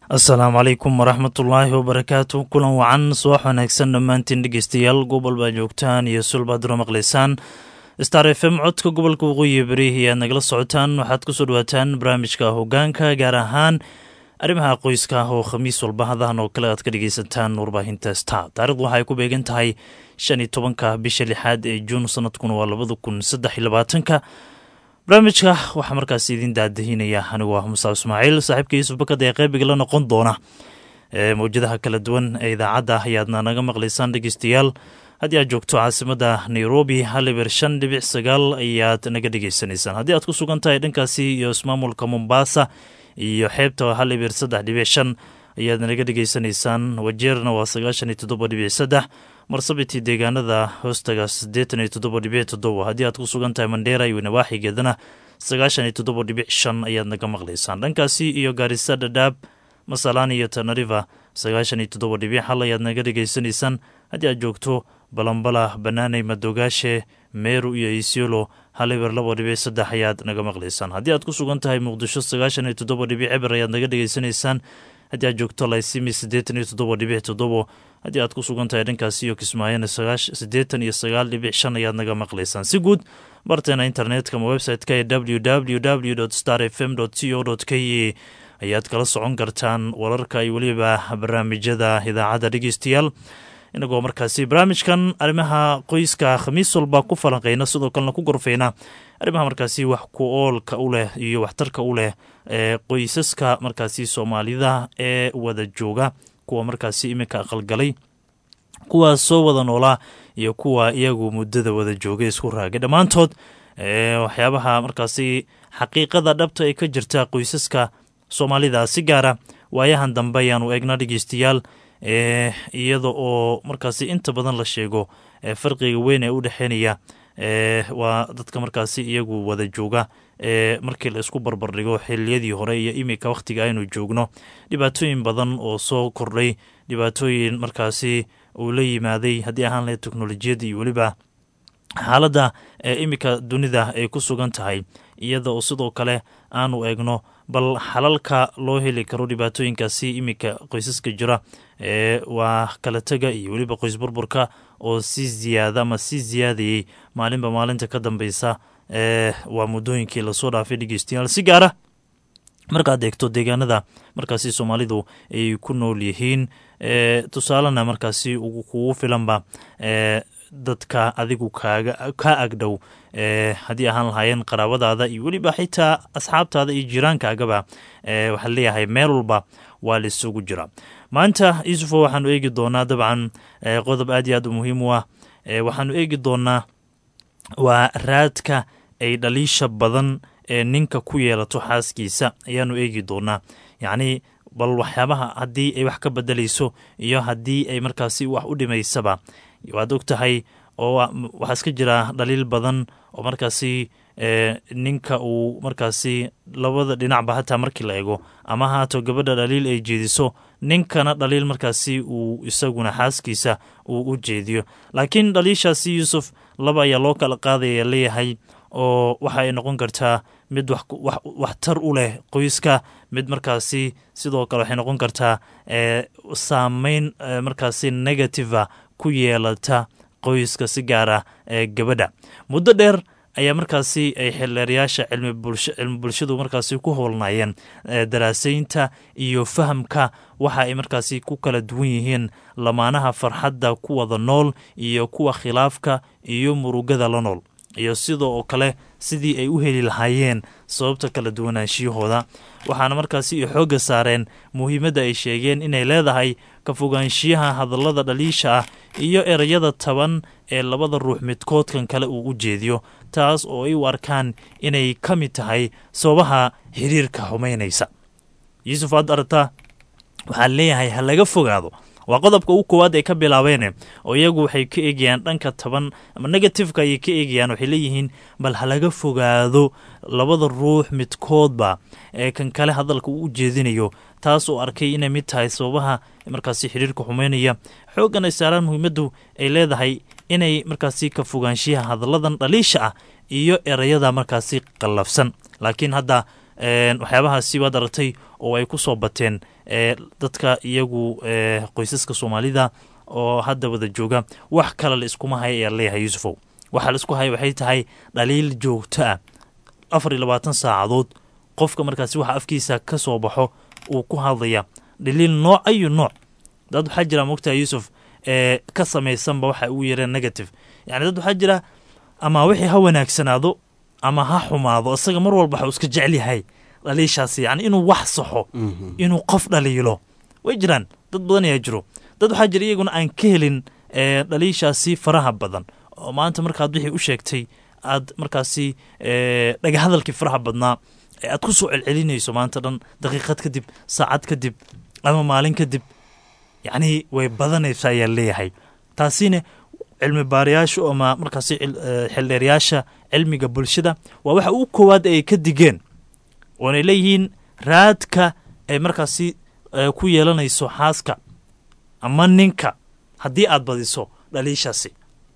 asalaamu calaykum waraxmatullaahi wabarakaatu kulan wacan subax wanaagsan dhammaantiin dhegeystayaal gobol baa joogtaan iyo sulbaaduro maqlaysaan star f m codka gobolka waqooyi beri ayaad nagala socotaan waxaad kusoo dhawaataan barnaamijka hogaanka gaar ahaan arrimaha qoyska oo khamiis walba hadahan oo kale aad ka dhegeysataan warbaahinta star taarikhdu waxaay ku beegan tahay shan iyo tobanka bisha lixaad ee juun sanadkuna waa labada kun saddex iyo labaatanka barnaamijka waxaa markaas idin daadahinaya anigu ah musaa ismaaciil saaxiibka yuusuf bakad ee qeybiga la noqon doona mawjadaha kala duwan ee idaacadda ayaadna naga maqlaysaan dhegeystayaal haddii aad joogto caasimada nairobi haliber shan dhibic sagaal ayaad naga dhegeysanaysaan haddii aad ku sugan tahay dhankaasi iyo ismaamulka mombasa iyo xeebta haliber saddex dhibic shan ayaad naga dhegeysanaysaan wajeerna waa sagaashan iyo toddoba dhibic saddex marsabiti deegaanada hoostaga siddeetan iyo toddoba dhibic toddoba haddii aad ku sugan tahay mandheera iyo nawaaxigeedana sagaashan iyo toddoba dhibic shan ayaad naga maqlaysaan dhankaasi iyo gaarisa dhadhaab masalaan iyo tanariva sagaashan iyo toddoba dhibic hal ayaad naga dhegeysanaysaan haddii aad joogto balambala banaaney madogaashe meeru iyo isiolo haliber laba dhibic saddex ayaad naga maqlaysaan haddii aad ku sugan tahay muqdisho sagaashan iyo toddoba dhibic eber ayaad naga dhegeysanaysaan haddii aad joogto laysimi siddeetan iyo toddoba dhibic toddobo haddii aad ku sugan tahay dhankaasi iyo kismaayona siddeetan iyo sagaal dhibic shan ayaad naga maqlaysaan si guud barteena internetka ama website-ka ee w w w star f m c o k e ayaad kala socon kartaan wararka iyo weliba barnaamijyada idaacadda dhegeystayaal inagoo markaasi barnaamijkan arrimaha qoyska khamiis walba ku falanqeyna sidoo kalena ku gorfeyna arrimaha markaasi wax ku oolka u leh iyo waxtarka u leh ee qoysaska markaasi soomaalida ee wada jooga kuwa markaasi iminka aqalgalay kuwa soo wada noolaa iyo kuwa iyagu muddada wada joogay isku raagay dhammaantood waxyaabaha markaasi xaqiiqada dhabta ee ka jirta qoysaska soomaalida si gaara waayahan dambe ayaanu eegna dhegeystayaal iyada oo markaasi inta badan la sheego farqiga weyn ee u dhexeynaya waa dadka markaasi iyagu wada jooga markii la isku barbardhigo xiliyadii hore iyo iminka wakhtiga aynu joogno dhibaatooyin badan oo soo kordhay dhibaatooyin markaasi uu la yimaaday haddii ahaan lahayd teknolojiyadda iyo weliba xaaladda iminka dunida ay ku sugan tahay iyada oo sidoo kale aanu eegno bal xalalka loo heli karo dhibaatooyinkaasi iminka qoysaska jira waa kala tega iyo weliba qoys burburka oo si ziyaada ama si ziyaadayey maalinba maalinta ka dambeysa waa muddooyinkii lasoo dhaafay dhegeystayaal si gaara markaad eegto deegaanada markaasi soomaalidu ay ku nool yihiin tusaalena markaasi kugu filanba dadka adigu kaaga ka agdhow haddii ahaan lahaayeen qaraabadaada iyo weliba xitaa asxaabtaada iyo jiraankaagaba waxaa leeyahay meel walba waa laisugu jira maanta yuusufo waxaanu eegi doonaa dabcan qodob aad iyo aad u muhiim u ah waxaanu eegi doonaa waa raadka ay dhaliisha badan ee ninka ku yeelato xaaskiisa ayaanu eegi doonaa yacnii bal waxyaabaha haddii ay wax ka bedelayso iyo haddii ay markaasi wax u dhimaysaba waad og tahay oo waxaa iska jira dhaliil badan oo markaasi ninka uu markaasi labada dhinacba hataa markii la eego ama haato gabadha dhaliil ay jeediso ninkana dhaliil markaasi uu isaguna xaaskiisa uu u jeediyo laakiin dhaliishaasi yuusuf laba ayaa loo kala qaadaya leeyahay oo waxa ay noqon kartaa mid waxtar u leh qoyska mid markaasi sidoo kale waxay noqon kartaa saameyn markaasi negativa ku yeelata qoyska si gaara ee gabadha muddo dheer ayaa markaasi ay xildheerayaasha cilmi bulshadu markaasi ku howlnaayeen daraasaynta iyo fahamka waxa ay markaasi ku kala duwan yihiin lamaanaha farxadda ku wada nool iyo kuwa khilaafka iyo murugada la nool iyo sidoo oo kale sidii ay u heli lahaayeen sababta kala duwanaanshiyahooda waxaana markaasi xoogga saareen muhiimadda ay sheegeen inay leedahay ka fogaanshiyaha hadallada dhaliisha ah iyo erayada taban ee labada ruux midkoodkan kale uu u jeediyo taas oo ay u arkaan inay ka mid tahay sababaha xiriirka xumaynaysa yuusuf aad aragtaa waxaan leeyahay ha laga fogaado waa qodobka ugu koowaad ay ka bilaabeene oo iyagu waxay ka eegayaan dhanka taban ama negatifeka ayay ka eegayaan waxay leeyihiin bal ha laga fogaado labada ruux midkoodba ee kan kale hadalka uu u jeedinayo taas oo arkay inay mid tahay sababaha markaasi xiriirka xumeynaya xooggan ay saaraan muhiimaddu ay leedahay inay markaasi ka fogaanshiyaha hadalladan dhaliisha ah iyo erayada markaasi qallafsan laakiin hadda waxyaabahaasi waad aragtay oo ay ku soo bateen dadka iyagu qoysaska soomaalida oo hadda wada jooga wax kale la iskuma haya ayaa leeyahay yuusufow waxaa la isku haya waxay tahay dhaliil joogto ah afar iyo labaatan saacadood qofka markaasi waxa afkiisa ka soo baxo uu ku hadlaya dhaliil nooc ayu nooc dad waxaa jira mogtaha yuusuf ee ka samaysanba waxa ugu yareen negative yani dad waxaa jira ama wixii ha wanaagsanaado ama ha xumaado isaga mar walba waxuu iska jecel yahay dhaliishaasi yani inuu wax saxo inuu qof dhaliilo way jiraan dad badan ayaa jiro dad waxaa jira iyaguna aan ka helin dhaliishaasi faraha badan oo maanta markaad wixii u sheegtay aad markaasi dhagahadalkii faraha badnaa aad ku soo celcelinayso maanta dhan daqiiqad kadib saacad kadib ama maalin kadib yacnii way badanaysa ayaa leeyahay taasina cilmi baarayaashu ama markaasi xildheerayaasha cilmiga bulshada waa waxa ugu koowaad ay ka digeen oonay leeyihiin raadka ay markaasi ku yeelanayso xaaska ama ninka haddii aad badiso dhaliishaasi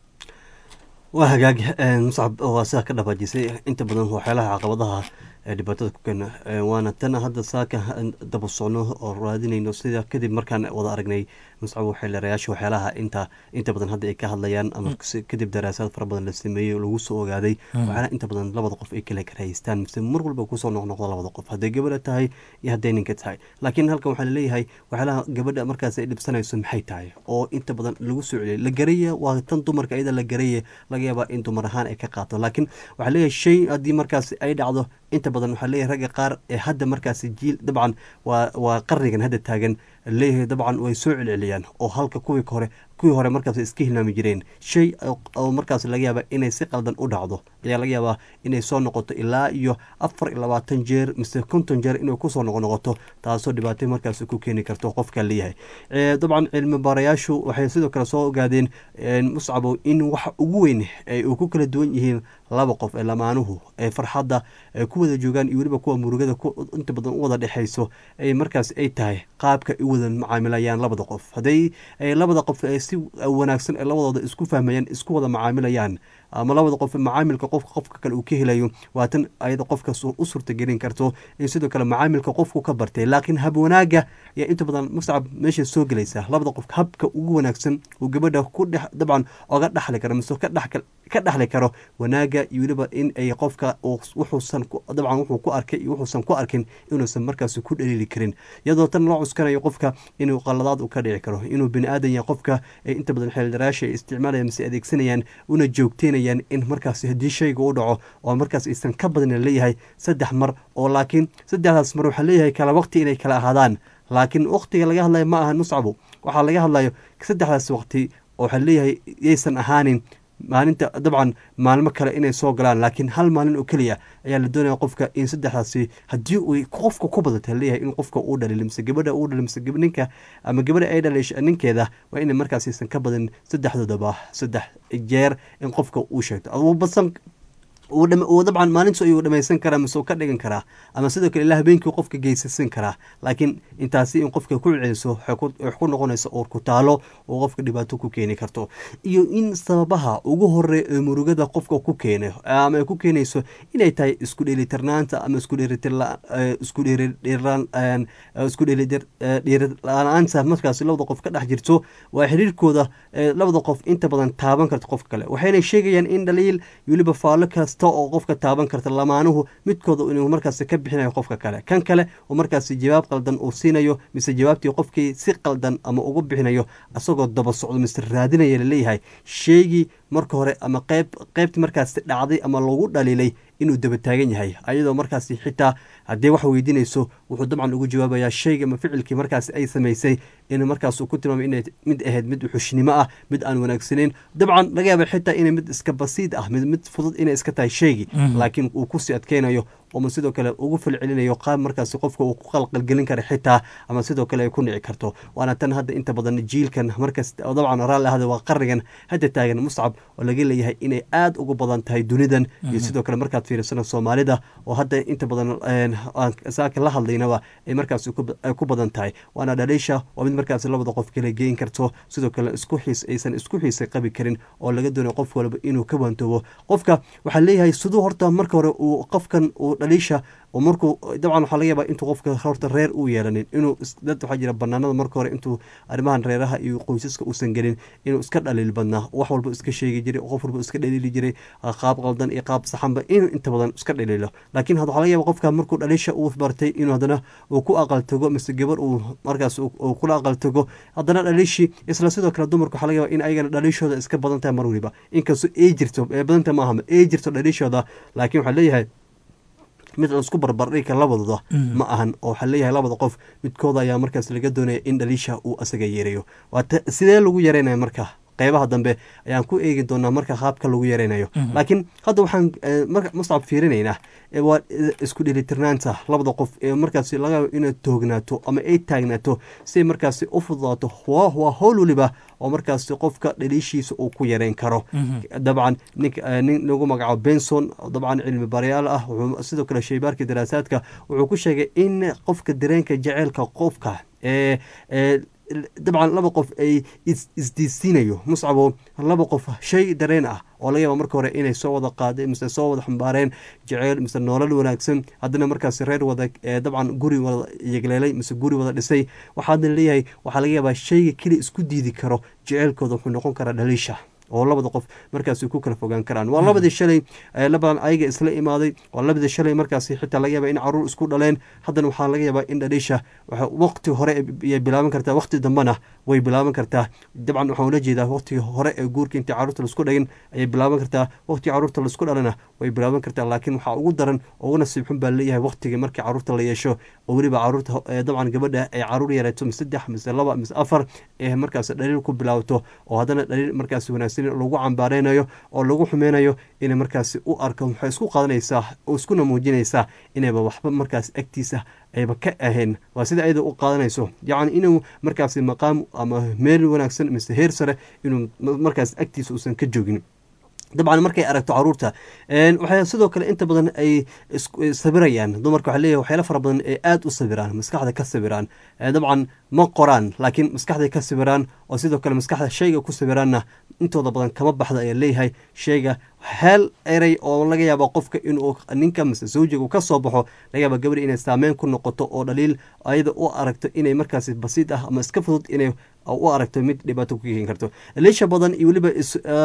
waa hagaag muscab waa sidaa ka dhabaajisay inta badan waxyaalaha caqabadaha ee dhibaatada ku keena waana tan hadda saaka daba socno oo raadinayno sida kadib markaan wada aragnay muscab xildheerayaasha waxyaalaha inta inta badan hadda ay ka hadlayaan ama kadib daraasaad fara badan la sameeyey lagu soo ogaaday waxyaalaha inta badan labada qof ay kala karahaystaan mise mar walba kusoo noqnoqdo labada qof hadday gabadha tahay iyo hadday ninka tahay laakiin halkan waxaa laleeyahay waxyaalaha gabadha markaas ay dhibsanayso maxay tahay oo inta badan lagu soo celiyay la garaya waa tan dumarka iyada la garaya laga yaabaa in dumar ahaan ay ka qaato laakiin waxaa leeyahay shay haddii markaas ay dhacdo inta badan waxaa leeyahay ragga qaar ee hadda markaasi jiil dabcan waa waa qarnigan hadda taagan leeyahay dabcan way soo celceliyaan oo halka kuwii hore kuwii hore markaas iska hilmaami jireen shay oo markaas laga yaaba inay si qaldan u dhacdo ayaa laga yaabaa inay soo noqoto ilaa iyo afar iyo labaatan jeer mise konton jeer inay kusoo noqonoqoto taasoo dhibaatay markaas ku keeni karto qofka leeyahay dabcan cilmi baarayaashu waxay sidoo kale soo ogaadeen muscabow in waxa ugu weyn ay uu ku kala duwan yihiin laba qof ee lamaanuhu ee farxadda ay ku wada joogaan iyo weliba kuwa murugada inta badan u wada dhexayso ay markaas ay tahay qaabka ay u wada macaamilayaan labada qof hadday labada qof si wanaagsan ee labadooda isku fahmayaan isku wada macaamilayaan ama labada qof macaamilka qofka qofka kale uu ka helayo waa tan ayada qofka u suurtagelin karto in sidoo kale macaamilka qofku ka bartay laakiin hab wanaaga ayaa inta badan muscab meesha soo gelaysa labada qof habka ugu wanaagsan uu gabadha ku dhex dabcan oga dhaxli karo mise ka dhexli karo wanaaga iyo weliba in ay qofka wuxuusan dabcan wuxuu ku arkay iyo wuxuusan ku arkin inuusan markaas ku dhaliili karin iyadoo tan loo cuskanayo qofka inuu qaladaad u ka dhici karo inuu bini aadan yahay qofka ay inta badan xeeldaraasha ay isticmaalayaan mise adeegsanayaan una joogteynayaan in markaas haddii shayga u dhaco oo markaas aysan ka badan leeyahay saddex mar oo laakiin saddexdaas mar waxaa leeyahay kala waqti inay kala ahaadaan laakiin waqtiga laga hadlayo ma ahan muscabo waxaa laga hadlayo saddexdaas waqti oo waxaa leeyahay yaysan ahaanin maalinta dabcan maalmo kale inay soo galaan laakiin hal maalin oo keliya ayaa la doonaya qofka in saddexdaasi haddii uu qofka ku badata leeyahay in qofka uu dhalil mise gabadha uu dhalil mise ninka ama gabadha ay dhalisha ninkeeda waa inay markaas aysan ka badan saddexdoodaba saddex jeer in qofka uu sheegto aduu badsan uu dabcan maalintu ayuu dhamaysan karaa mise uu ka dhigan karaa ama sidoo kale ilaa habeenkii qofka geysasan karaa laakiin intaasi in qofka ku celiso wax ku noqonaysa oor ku taalo oo qofka dhibaato ku keeni karto iyo in sababaha ugu hore ee murugada qofka ku keena ama ay ku keenayso inay tahay isku dheelitirnaanta ama isku dheelitisku isku dheelidhiirla-aanta markaas labada qof ka dhex jirto waa xiriirkooda labada qof inta badan taaban karta qofka kale waxayna sheegayaan in dhaliil weliba faallo kasta oo qofka taaban karta lamaanuhu midkooda inuu markaas ka bixinayo qofka kale kan kale oo markaas jawaab qaldan uu siinayo mise jawaabtii qofkii si qaldan ama ugu bixinayo isagoo daba socdo mise raadinaya laleeyahay sheegii marka hore ama qeyb qeybtii markaas dhacday ama lagu dhaliilay inuu daba taagan yahay ayadoo markaas xitaa haddii wax weydiinayso wuxuu dabcan ugu jawaabayaa shayga ama ficilkii markaas ay samaysay in markaas uu ku tilmaamay inay mid ahayd mid xushnimo ah mid aan wanaagsanayn dabcan laga yaaba xitaa inay mid iska basiid ah mid mid fudud inay iska tahay shaygii laakiin uu kusii adkeynayo ama sidoo kale ugu falcelinayo qaab markaas qofka uu ku qalqalgelin kara xitaa ama sidoo kale ay ku nici karto waana tan hadda inta badan jiilkan markaas dabcan raalli ahda waa qarnigan hadda taagan muscab oo laga leeyahay inay aada ugu badan tahay dunidan iyo sidoo kale markaad fiirsana soomaalida oo hadda inta badan saaka la hadlaynaba ay markaas ku badan tahay waana dhaliisha waa mid markaas labada qof kala geyn karto sidoo kale isku xiis aysan isku xiisa qabi karin oo laga doonayo qof walba inuu ka waantoobo qofka waxaa leeyahay siduu horta marka hore uu qofkan uu dhaliisha oo markuu dabcan waxaa laga yaabaa intuu qofka horta reer uu yeelanin inuu dad waxaa jira banaanada marka hore intuu arrimahan reeraha iyo qoysaska uusan gelin inuu iska dhaliil badnaa wax walba iska sheegi jiray qof walba iska dhaliili jiray qaab qaldan iyo qaab saxanba inuu inta badan iska dhaliilo laakiin waxaa laga yaaba qofka markuu dhaliisha uu bartay inuu haddana uu ku aqal tago mise gabar uu markaas uu kula aqal tago haddana dhaliishii isla sidoo kale dumarka waxaa laga yaaba in ayagana dhaliishooda iska badan tahay mar waliba inkastoo ay jirto ee badanta maaha ay jirto dhaliishooda laakiin waxaa leeyahay mid laisku barbardhigka labadooda ma ahan oo waxaa leeyahay labada qof midkooda ayaa markaas laga doonaya in dhaliisha uu asaga yareeyo waata sidee lagu yareynaya marka qeybaha dambe ayaan ku eegi doonaa marka qaabka lagu yareynayo laakiin hadda waxaan muscab fiirinaynaa waa isku dhelitirnaanta labada qof ee markaas laga yaabo inay toognaato ama ay taagnaato siay markaasi u fududaato waa howl waliba oo markaas qofka dhaliishiisa uu ku yareyn karo dabcan nin lagu magacaabo benson dabcan cilmi barayaal ah wuxuu sidoo kale shaybaarka daraasaadka wuxuu ku sheegay in qofka dareenka jaceylka qofka ee dabcan laba qof ay isdiisiinayo muscabo laba qof shay dareen ah oo laga yaaba marka hore inay soo wada qaadeen mise soo wada xambaareen jaceyl mise noolal wanaagsan haddana markaas reer wada dabcan guri wada yegleelay mise guri wada dhisay waxaadna leeyahay waxaa laga yaabaa shayga keliya isku diidi karo jaceylkooda wuxuu noqon karaa dhaliisha oo labada qof markaasi ku kala fogaan karaan waa labadii shalay labadan ayaga isla imaaday waa labadii shalay markaasi xitaa laga yaaba in caruur isku dhaleen haddana waxaa laga yaabaa in dhaliisha waqti hore ayay bilaaban kartaa waqti dambena way bilaaban kartaa dabcan waxaan ula jeedaa waqtigii hore ee guurka intii caruurta laisku dhagin ayay bilaaban kartaa waqtigii caruurta laisku dhalana way bilaaban kartaa laakiin waxaa ugu daran oo ugu nasiib xun baa leeyahay waqtigii markii caruurta la yeesho oo weliba caruurta dabcan gabadha ay caruur yareeto mise saddex mise laba mise afar ee markaas dhaliil ku bilaabato oo haddana dhaliil markaas wanaagsan lagu cambaareynayo oo lagu xumeynayo inay markaasi u arko waxay isku qaadanaysaa oo iskuna muujinaysaa inayba waxba markaas agtiisa ayba ka ahayn waa sida ayada u qaadanayso yacni inuu markaasi maqaam ama meel wanaagsan mise heer sare inuu markaas agtiisa uusan ka joogin dabcan markay aragto caruurta waxay sidoo kale inta badan ay sabirayaan dumarka waxa leeyahay waxyaala fara badan ee aada u sabiraan maskaxda ka sabiraan dabcan ma qoraan laakiin maskaxday ka sabiraan oo sidoo kale maskaxda shayga ku sabiraanna intooda badan kama baxda ayaa leeyahay shayga hel erey oo laga yaaba qofka inuu ninka mise zawjiga ka soo baxo laga yaaba gabadha inay saameyn ku noqoto oo dhaliil ayada u aragto inay markaasi basiid ah ama iska fudud inay u aragto mid dhibaato ku keeni karto leesha badan iyo weliba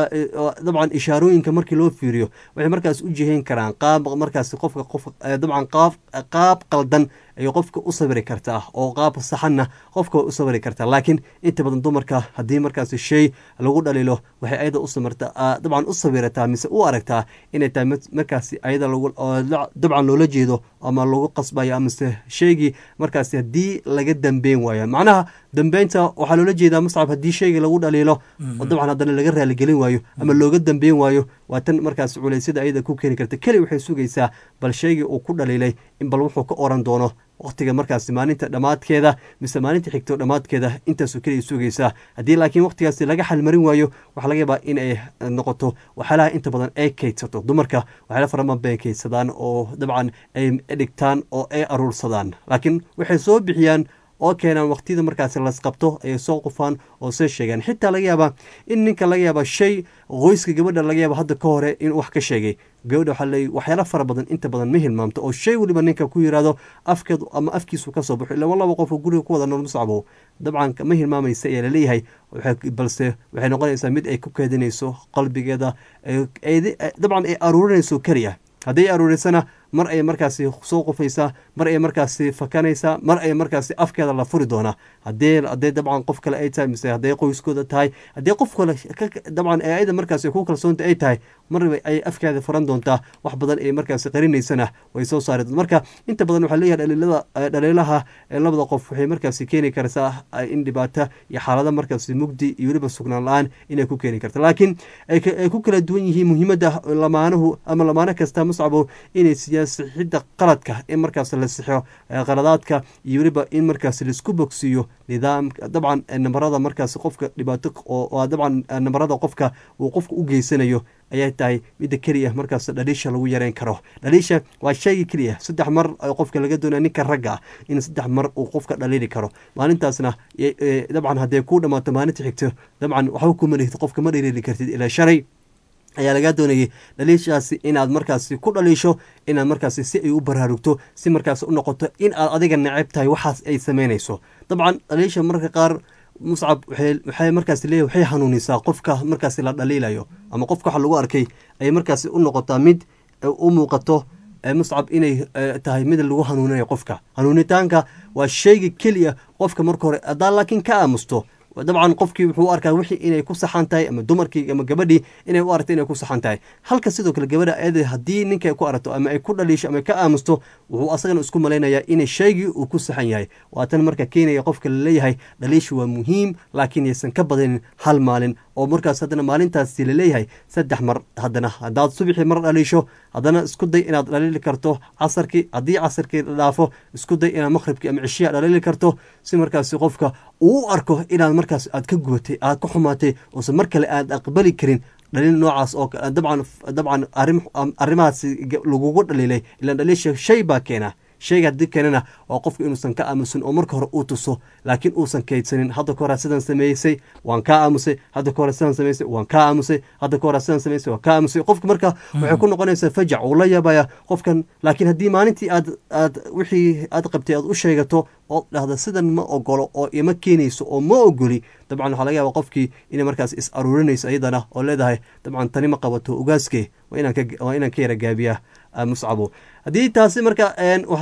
dabcan ishaarooyinka markii loo fiiriyo waxay markaas u jihayn karaan qaab markaas qofka qof dabcan qaab qaab qaldan ayay qofka u sabiri kartaa oo qaab saxanna qofka way u sabiri kartaa laakiin inta badan dumarka haddii markaasi shay lagu dhaliilo waxay ayada u samirtaa dabcan u sabirataa mise u aragtaa inay tahay markaasi ayada lagu dabcan loola jeedo ama lagu qasbayo amase shaygii markaasi haddii laga dambeyn waayo macnaha dambeynta waxaa loola jeedaa muscab haddii shayga lagu dhaliilo oo dabcan haddana laga raaligelin waayo ama looga dambeyn waayo waa tan markaas culeysyada ayada ku keeni karta keli waxay sugaysaa bal shaygii uu ku dhaliilay in bal wuxuu ka oran doono waqtiga markaasi maalinta dhammaadkeeda mise maalinta xigto dhammaadkeeda intaasoo keliya sugaysaa haddii laakiin waqtigaasi laga xalmarin waayo waxaa laga yaabaa in ay noqoto waxyaalaha inta badan ay kaydsato dumarka waxyaala faraman bay kaydsadaan oo dabcan ay dhigtaan oo ay aruursadaan laakiin waxay soo bixiyaan oo keenaan waqtiyada markaasi lasqabto ayay soo qufaan oo soo sheegaan xitaa laga yaabaa in ninka laga yaaba shay qoyska gabadha laga yaaba hadda ka hore in wax ka sheegay gabadha waxaa leey waxyaala fara badan inta badan ma hilmaamto oo shay weliba ninka ku yiraahdo afkeedu ama afkiisu ka soo baxo ila laba qof oo guriga ku wada nool muscabo dabcan ma hilmaamaysa ayaa laleeyahay balse waxay noqonaysaa mid ay ku keedinayso qalbigeeda dabcan ay aruurinayso keliya hadday aruurisana mar ay markaasi soo qufaysaa mar ay markaasi fakanaysaa mar ay markaasi afkeeda la furi doonaa hadee hadee dabcan qof kale ay tahay mise hadday qoyskooda tahay haddii qof kale dabcan ayada markaasi ku kalsoonta ay tahay marba ay afkeeda furan doontaa wax badan ay markaasi qarinaysana way soo saari doonta marka inta badan waxaa leeyahay dhaliilada dhaliilaha labada qof waxay markaasi keeni kartaa in dhibaato iyo xaalada markaasi mugdi iyo weliba sugnaan la-aan inay ku keeni karta laakiin ay ku kala duwan yihiin muhiimadda lamaanuhu ama lamaano kasta muscabo inay sixidda qaladka in markaas la sixo qaladaadka iyo weliba in markaas laisku bogsiiyo nidaamka dabcan namarada markaas qofka dhibaato oo dabcan namarada qofka uu qofka u geysanayo ayay tahay midda keliya markaas dhaliisha lagu yareyn karo dhaliisha waa shayga keliya saddex mar qofka laga doonaya ninka ragga ah in saddex mar uu qofka dhaliili karo maalintaasna dabcan hadday ku dhammaato maalinta xigto dabcan waxba kuma lihid qofka ma dhaliili kartid ilaa shalay ayaa lagaa doonayay dhaliishaasi inaad markaasi ku dhaliisho inaad markaasi si ay u baraarugto si markaasi u noqoto in aad adiga neceb tahay waxaas ay sameynayso dabcan dhaliisha marka qaar muscab waxay markaas leeyahy waxay hanuunisaa qofka markaasi la dhaliilayo ama qofka waxa lagu arkay ayay markaasi u noqotaa mid u muuqato muscab inay tahay mid lagu hanuuninayo qofka hanuunitaanka waa sheyga keliya qofka marka hore haddaa laakiin ka aamusto dabcan qofkii wuxuu u arkaa wixii inay ku saxan tahay ama dumarkii ama gabadhii inay u aragto inay ku saxan tahay halka sidoo kale gabadha ayada haddii ninka ku aragto ama ay ku dhaliisho ama ka aamusto wuxuu asagana isku malaynayaa inay shaygii uu ku saxan yahay waa tan marka keenaya qofka laleeyahay dhaliishu waa muhiim laakiin yaysan ka badanin hal maalin oo markaas haddana maalintaasi laleeyahay saddex mar haddana haddaad subaxii mar dhaliisho haddana isku day inaad dhaliili karto casarkii haddii casarkii dhaafo isku day inaad maqhribkii ama cishiya dhaliili karto si markaasi qofka uu u arko inaad markaas aad ka gubatay aad ka xumaatay oosan mar kale aad aqbali karin dhaliil noocaas oo dabcan dabcan arrimahaasi lagugu dhaliilay ilaan dhaliisha shay baa keena shayga haddii keenana waa qofku inuusan ka aamusin oo marka hore uu tuso laakiin uusan kaydsanin hadda ka hore sidan sameysay waan kaa aamusay hadda ka hore sidan sameysay waan kaa aamusay hadda ka hore sidan sameysay waan kaa aamusay qofka marka waxay ku noqonaysaa fajac uu la yaabaya qofkan laakiin haddii maalintii aad aad wixii aad qabtay aad u sheegato oo dhahda sidan ma ogolo oo ima keenayso oo ma ogoli dabcan waxaa laga yaaba qofkii inay markaas is aruurinayso iyadana oo leedahay dabcan tani ma qabato ogaaske waa inaan ka yara gaabiya muscabo haddii taasi marka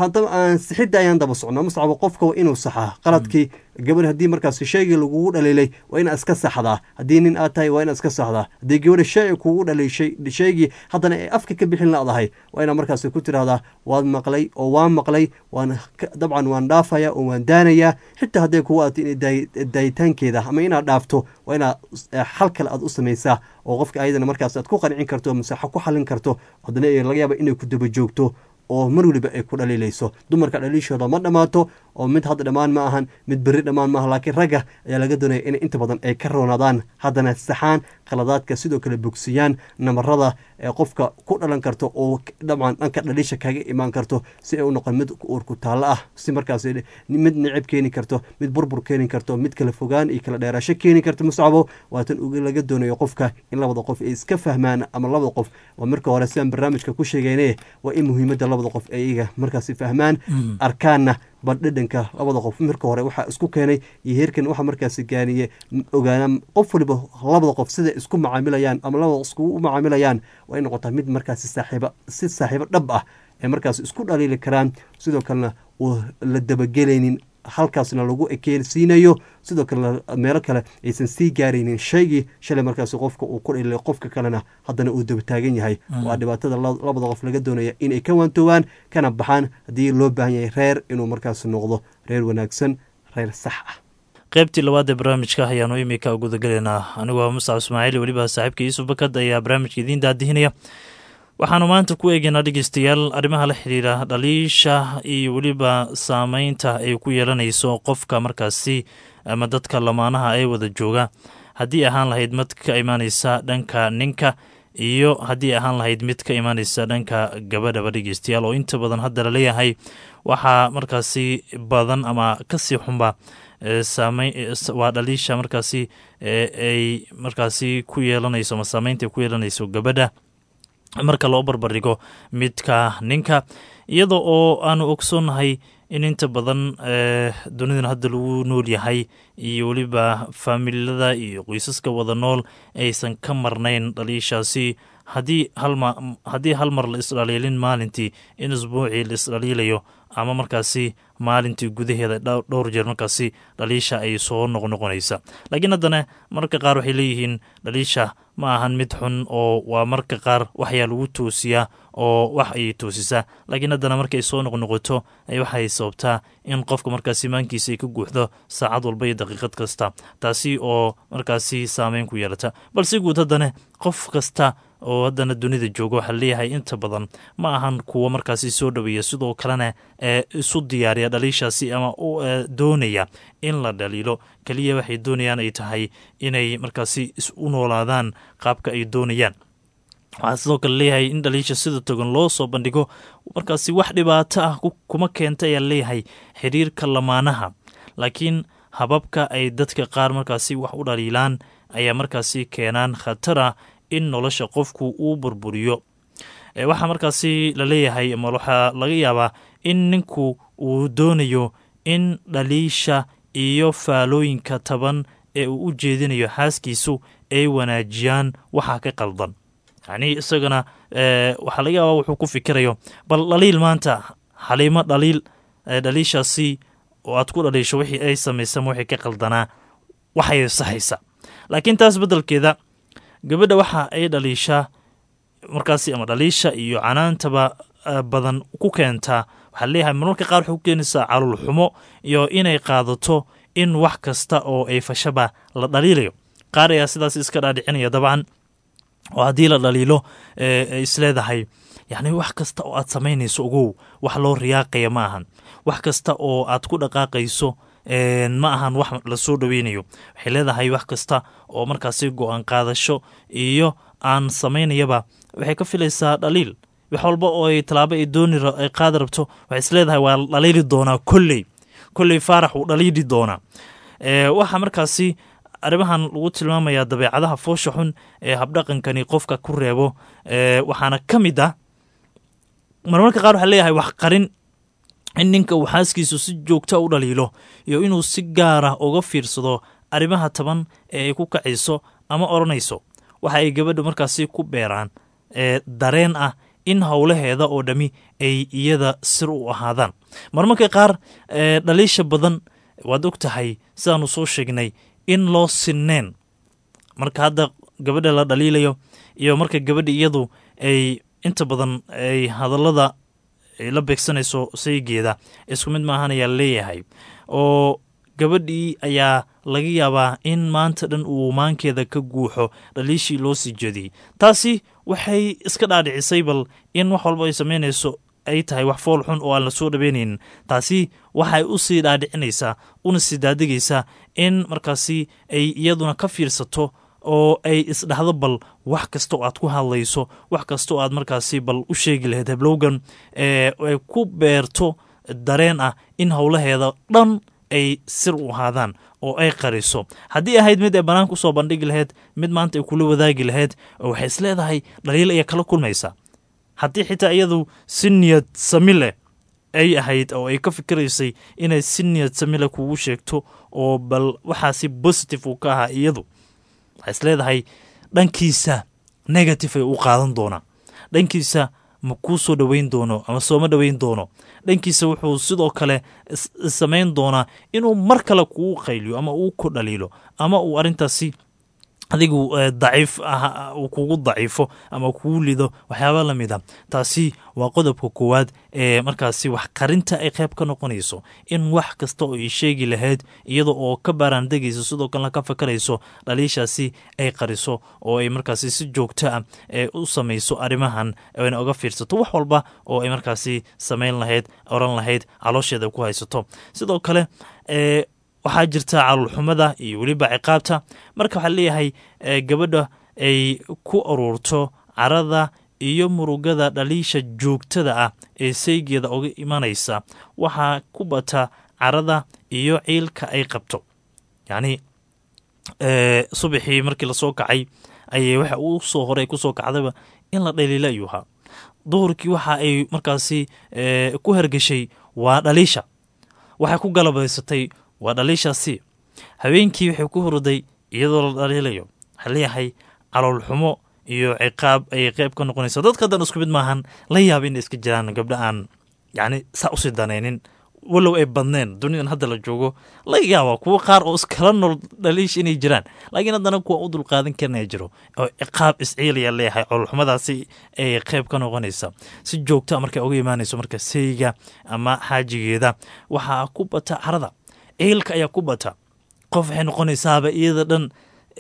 sixidda ayaan daba socnaa muscabo qofka waa inuu saxaa qaladkii gabadh haddii markaas shaygii lagugu dhaliilay waa inaad iska saxdaa haddii nin aad tahay waa inaad iska saxdaa haddii gabadha shay kugu dhaliishay shaygii haddana ay afka ka bixin laadahay waa inaad markaas ku tirahdaa waad maqlay oo waan maqlay waan dabcan waan dhaafaya oo waan daanayaa xitaa hadday kugu aadto in daayitaankeeda ama inaad dhaafto waa inaad xal kale aad u samaysaa oo qofka ayadana markaas aad ku qancin karto masaxo ku xalin karto haddana laga yaaba inay ku daba joogto oo mar weliba ay ku dhaliilayso dumarka dhaliishooda ma dhammaato oo mid hadda dhammaan ma ahan mid berri dhammaan maaha laakiin ragga ayaa laga doonaya inay inta badan ay ka roonaadaan haddana saxaan khaladaadka sidoo kale bogsiyaan namarada ee qofka ku dhalan karto oo dabcan dhanka dhaliisha kaga imaan karto si ay u noqon mid uurku taallo ah si markaas mid nicib keeni karto mid burbur keeni karto mid kala fogaan iyo kala dheeraasho keeni karto muscabo waatan laga doonayo qofka in labada qof ay iska fahmaan ama labada qof waa marka hore sidaan barnaamijka ku sheegayne waa in muhiimadda labada qof ay iyaga markaasi fahmaan arkaanna bal dhedhanka labada qof marka hore waxaa isku keenay iyo heerkan waxa markaasi gaaniye ogaana qof waliba labada qof siday isku macaamilayaan ama labada iskugu macaamilayaan waa in noqotaa mid markaasi saaxiiba si saaxiibo dhab ah ee markaasi isku dhaliili karaan sidoo kalena uu la dabagelaynin halkaasna lagu ekeensiinayo sidoo kale meelo kale aysan sii gaaraynin shaygii shalay markaas qofka uu ku dhililay qofka kalena haddana uu daba taagan yahay waa dhibaatada labada qof laga doonaya inay ka waantoobaan kana baxaan haddii loo baahan yahay reer inuu markaas noqdo reer wanaagsan reer sax ah qaybtii labaad ee barnaamijka ayaanu imika gudagelaynaa anigu waa muscab ismaaciil weliba saaxiibka yuusuf bakad ayaa barnaamijka idiin daadihinaya waxaanu maanta ku eegaynaa dhegeystayaal arrimaha la xidhiira dhaliisha iyo weliba saameynta ay ku yeelanayso qofka markaasi ama dadka lamaanaha ee wada jooga haddii ahaan lahayd mid ka imaaneysa dhanka ninka iyo haddii ahaan lahayd mid ka imaaneysa dhanka gabadhaba dhegeystayaal oo inta badan hadda laleeyahay waxaa markaasi badan ama kasii xunba waa dhaliisha markaasi ay markaasi ku yeelanayso ama saameynta ay ku yeelanayso gabadha marka loo barbardhigo midka ninka iyada oo aanu ogsoonnahay in inta badan dunidan hadda lagu nool yahay iyo weliba faamilada iyo qoysaska wada nool aysan ka marnayn dhaliishaasi haddii haddii hal mar la isdhaliilin maalintii in isbuucii la isdhaliilayo ama markaasi maalintii gudaheeda dhowr jeer markaasi dhaliisha ay soo noqnoqonaysa laakiin haddana mararka qaar waxay leeyihiin dhaliisha ma ahan mid xun oo waa marka qaar waxyaa lagu toosiyaa oo wax ayay toosisaa laakiin haddana markay soo noqnoqoto waxay sababtaa in qofka markaasi maankiisa ay ka guuxdo saacad walba iyo daqiiqad kasta taasi oo markaasi saameyn ku yeelata balse guud haddana qof kasta oo haddana dunida jooga waxaa leeyahay inta badan ma ahan kuwo markaasi soo dhoweeya sidoo kalena ee isu diyaariya dhaliishaasi ama doonaya in la dhaliilo keliya waxay doonayaan ay tahay inay markaasi u noolaadaan qaabka ay doonayaan waxaa sidoo kale leeyahay in dhaliisha sida togan loo soo bandhigo markaasi wax dhibaato ah kuma keenta ayaa leeyahay xiriirka lamaanaha laakiin hababka ay dadka qaar markaasi wax u dhaliilaan ayaa markaasi keenaan khatara in nolosha qofku uu burburiyo waxaa markaasi la leeyahay ama waxaa laga yaabaa in ninku uu doonayo in dhaliisha iyo faalooyinka taban ee uu u jeedinayo xaaskiisu ay wanaajiyaan waxaa ka qaldan yacnii isagana waxaa laga yaabaa wuxuu ku fikirayo bal dhaliil maanta xaliimo dhaliil dhaliishaasi oo aad ku dhaliisho wixii ay samaysama wixii ka qaldanaa waxay saxaysa laakiin taas beddelkeeda gabadha waxa ay dhaliishaa markaasi ama dhaliisha iyo canaantaba badan ku keentaa waxaa leeyahay marmarka qaar waxay ku keenaysaa calul xumo iyo inay qaadato in wax kasta oo ay fashaba la dhaliilayo qaar ayaa sidaas iska dhaadhicinaya dabcan oo haddii la dhaliilo isleedahay yacni wax kasta oo aad samaynayso ogow wax loo riyaaqaya ma ahan wax kasta oo aad ku dhaqaaqayso ma ahan wax lasoo dhoweynayo waxay leedahay wax kasta oo markaasi go-aan qaadasho iyo aan samaynayaba waxay ka filaysaa dhaliil wax walba oo ay tallaabo ay dooni ay qaadi rabto waxay isleedahay waa dhaliili doonaa kolley kolley faarax uu dhaliili doonaa waxaa markaasi arrimahan lagu tilmaamayaa dabeecadaha foosha xun ee habdhaqankani qofka ku reebo waxaana ka mid ah marmarka qaar waxaa leeyahay wax qarin in ninka uu xaaskiisu si joogta u dhaliilo iyo inuu si gaara uga fiirsado arrimaha taban ee ay ku kacayso ama odhanayso waxa ay gabadha markaasi ku beeraan dareen ah in howlaheeda oo dhammi ay iyada sir u ahaadaan marmarka qaar dhaliisha badan waad og tahay sidaanu soo sheegnay in loo sinneen marka hadda gabadha la dhaliilayo iyo marka gabadha iyadu ay inta badan ay hadallada ay la beegsanayso saygeeda isku mid maahan ayaa leeyahay oo gabadhii ayaa laga yaabaa in maanta dhan uu maankeeda ka guuxo dhaliishii loo sii jeediyey taasi waxay iska dhaadhicisay bal in wax walba ay samaynayso ay tahay wax fool xun oo aan la soo dhaweynaynin taasi waxay u sii dhaadhicinaysaa una sii daadegaysaa in markaasi ay iyaduna ka fiirsato oo ay isdhahdo bal wax kasta oo aad ku hadlayso wax kasta oo aad markaasi bal u sheegi lahayd heblowgan ay ku beerto dareen ah in howlaheeda dhan ay sir u ahaadaan oo ay qariso haddii ahayd mid ay banaanka usoo bandhigi lahayd mid maanta ay kula wadaagi lahayd oo waxay is leedahay dhaliil ayaa kala kulmaysa haddii xitaa iyadu si niyad sami leh ay ahayd oo ay ka fikiraysay inay si niyad sami leh kugu sheegto oo bal waxaasi positive uu ka ahaa iyadu waxay is leedahay dhankiisa negative ay u qaadan doonaa dhankiisa ma kuu soo dhoweyn doono ama sooma dhoweyn doono dhankiisa wuxuu sidoo kale samayn doonaa inuu mar kale kugu qayliyo ama uu ku dhaliilo ama uu arrintaasi adigu daciif uu kugu daciifo ama kugu lido waxyaaba la mid a taasi waa qodobka koowaad ee markaasi wax qarinta ay qayb ka noqonayso in wax kasta oo ay sheegi lahayd iyada oo ka baaraandegayso sidoo kalena ka fakarayso dhaliishaasi ay qariso oo ay markaasi si joogto ah ee u samayso arrimahan ayna oga fiirsato wax walba oo ay markaasi samayn lahayd oran lahayd caloosheeda ku haysato sidoo kale waxaa jirta calulxumada iyo weliba ciqaabta marka waxaa leeyahay gabadha ay ku aruurto carada iyo murugada dhaliisha joogtada ah ee saygeeda uga imanaysa waxaa ku bata carada iyo ciilka ay qabto yacni subaxii markii lasoo kacay ayay waxa uu soo horay kusoo kacdaba in la dhaliila ayuu ahaa duhurkii waxa ay markaasi ku hergeshay waa dhaliisha waxay ku galabaysatay waa dhaliishaasi habeenkii waxay ku hurday iyadoo la dhaliilayo waxaa leeyahay caloolxumo iyo ciqaab ayay qeyb ka noqonaysa dadka hadan isku mid maahan la yaaba inay iska jiraan gabdha aan yacni saa usii danaynin walow ay badneen dunidan hadda la joogo laga yaaba kuwo qaar oo iskala nool dhaliish inay jiraan laakiin haddana kuwa u dulqaadan karinaya jiro oo ciqaab isciilaya leeyahay coloolxumadaasi ay qeyb ka noqonaysa si joogta markay uga imaanayso marka sayga ama xaajigeeda waxaa ku bata carada ciilka ayaa ku bata qof waxay noqonaysaaba iyada dhan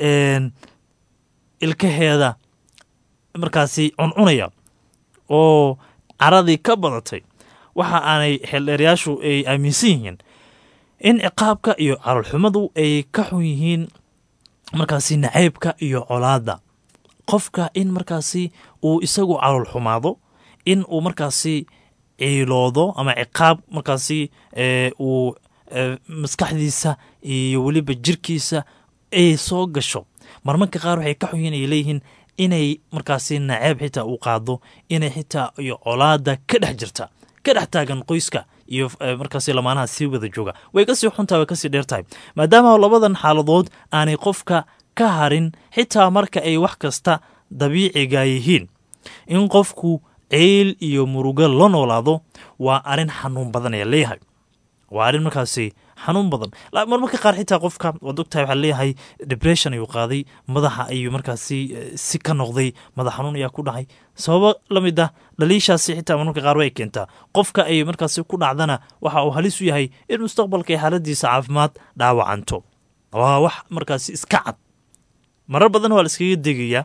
ilkaheeda markaasi cuncunaya oo caradii ka badatay waxa aanay xeeldheeryaashu ay aaminsan yihiin in ciqaabka iyo caloolxumadu ay ka xun yihiin markaasi nacaybka iyo colaadda qofka in markaasi uu isagu calool xumaado in uu markaasi ciiloodo ama ciqaab markaasi uu maskaxdiisa iyo weliba jirkiisa ay soo gasho marmarka qaar waxay ka xun yihiin ay leeyihiin inay markaasi naceeb xitaa u qaado inay xitaa iyo colaada ka dhex jirta ka dhex taagan qoyska iyo markaasi lamaanaha sii wada jooga way kasii xuntahay way kasii dheer tahay maadaama labadan xaaladood aanay qofka ka harin xitaa marka ay wax kasta dabiiciga yihiin in qofku ceyl iyo murugo la noolaado waa arrin xanuun badan ayaa leeyahay waa arrin markaasi xanuun badan marmarka qaar xitaa qofka waad ogtahay waxaa leeyahay depression ayuu qaaday madaxa ayuu markaasi si ka noqday madax xanuun ayaa ku dhacay sababo la mid ah dhaliishaasi xitaa marmarka qaar way keentaa qofka ay markaasi ku dhacdana waxa uu halis u yahay in mustaqbalka ay xaaladiisa caafimaad dhaawacanto waa wax markaasi iska cad marar badan waa la iskaga degayaa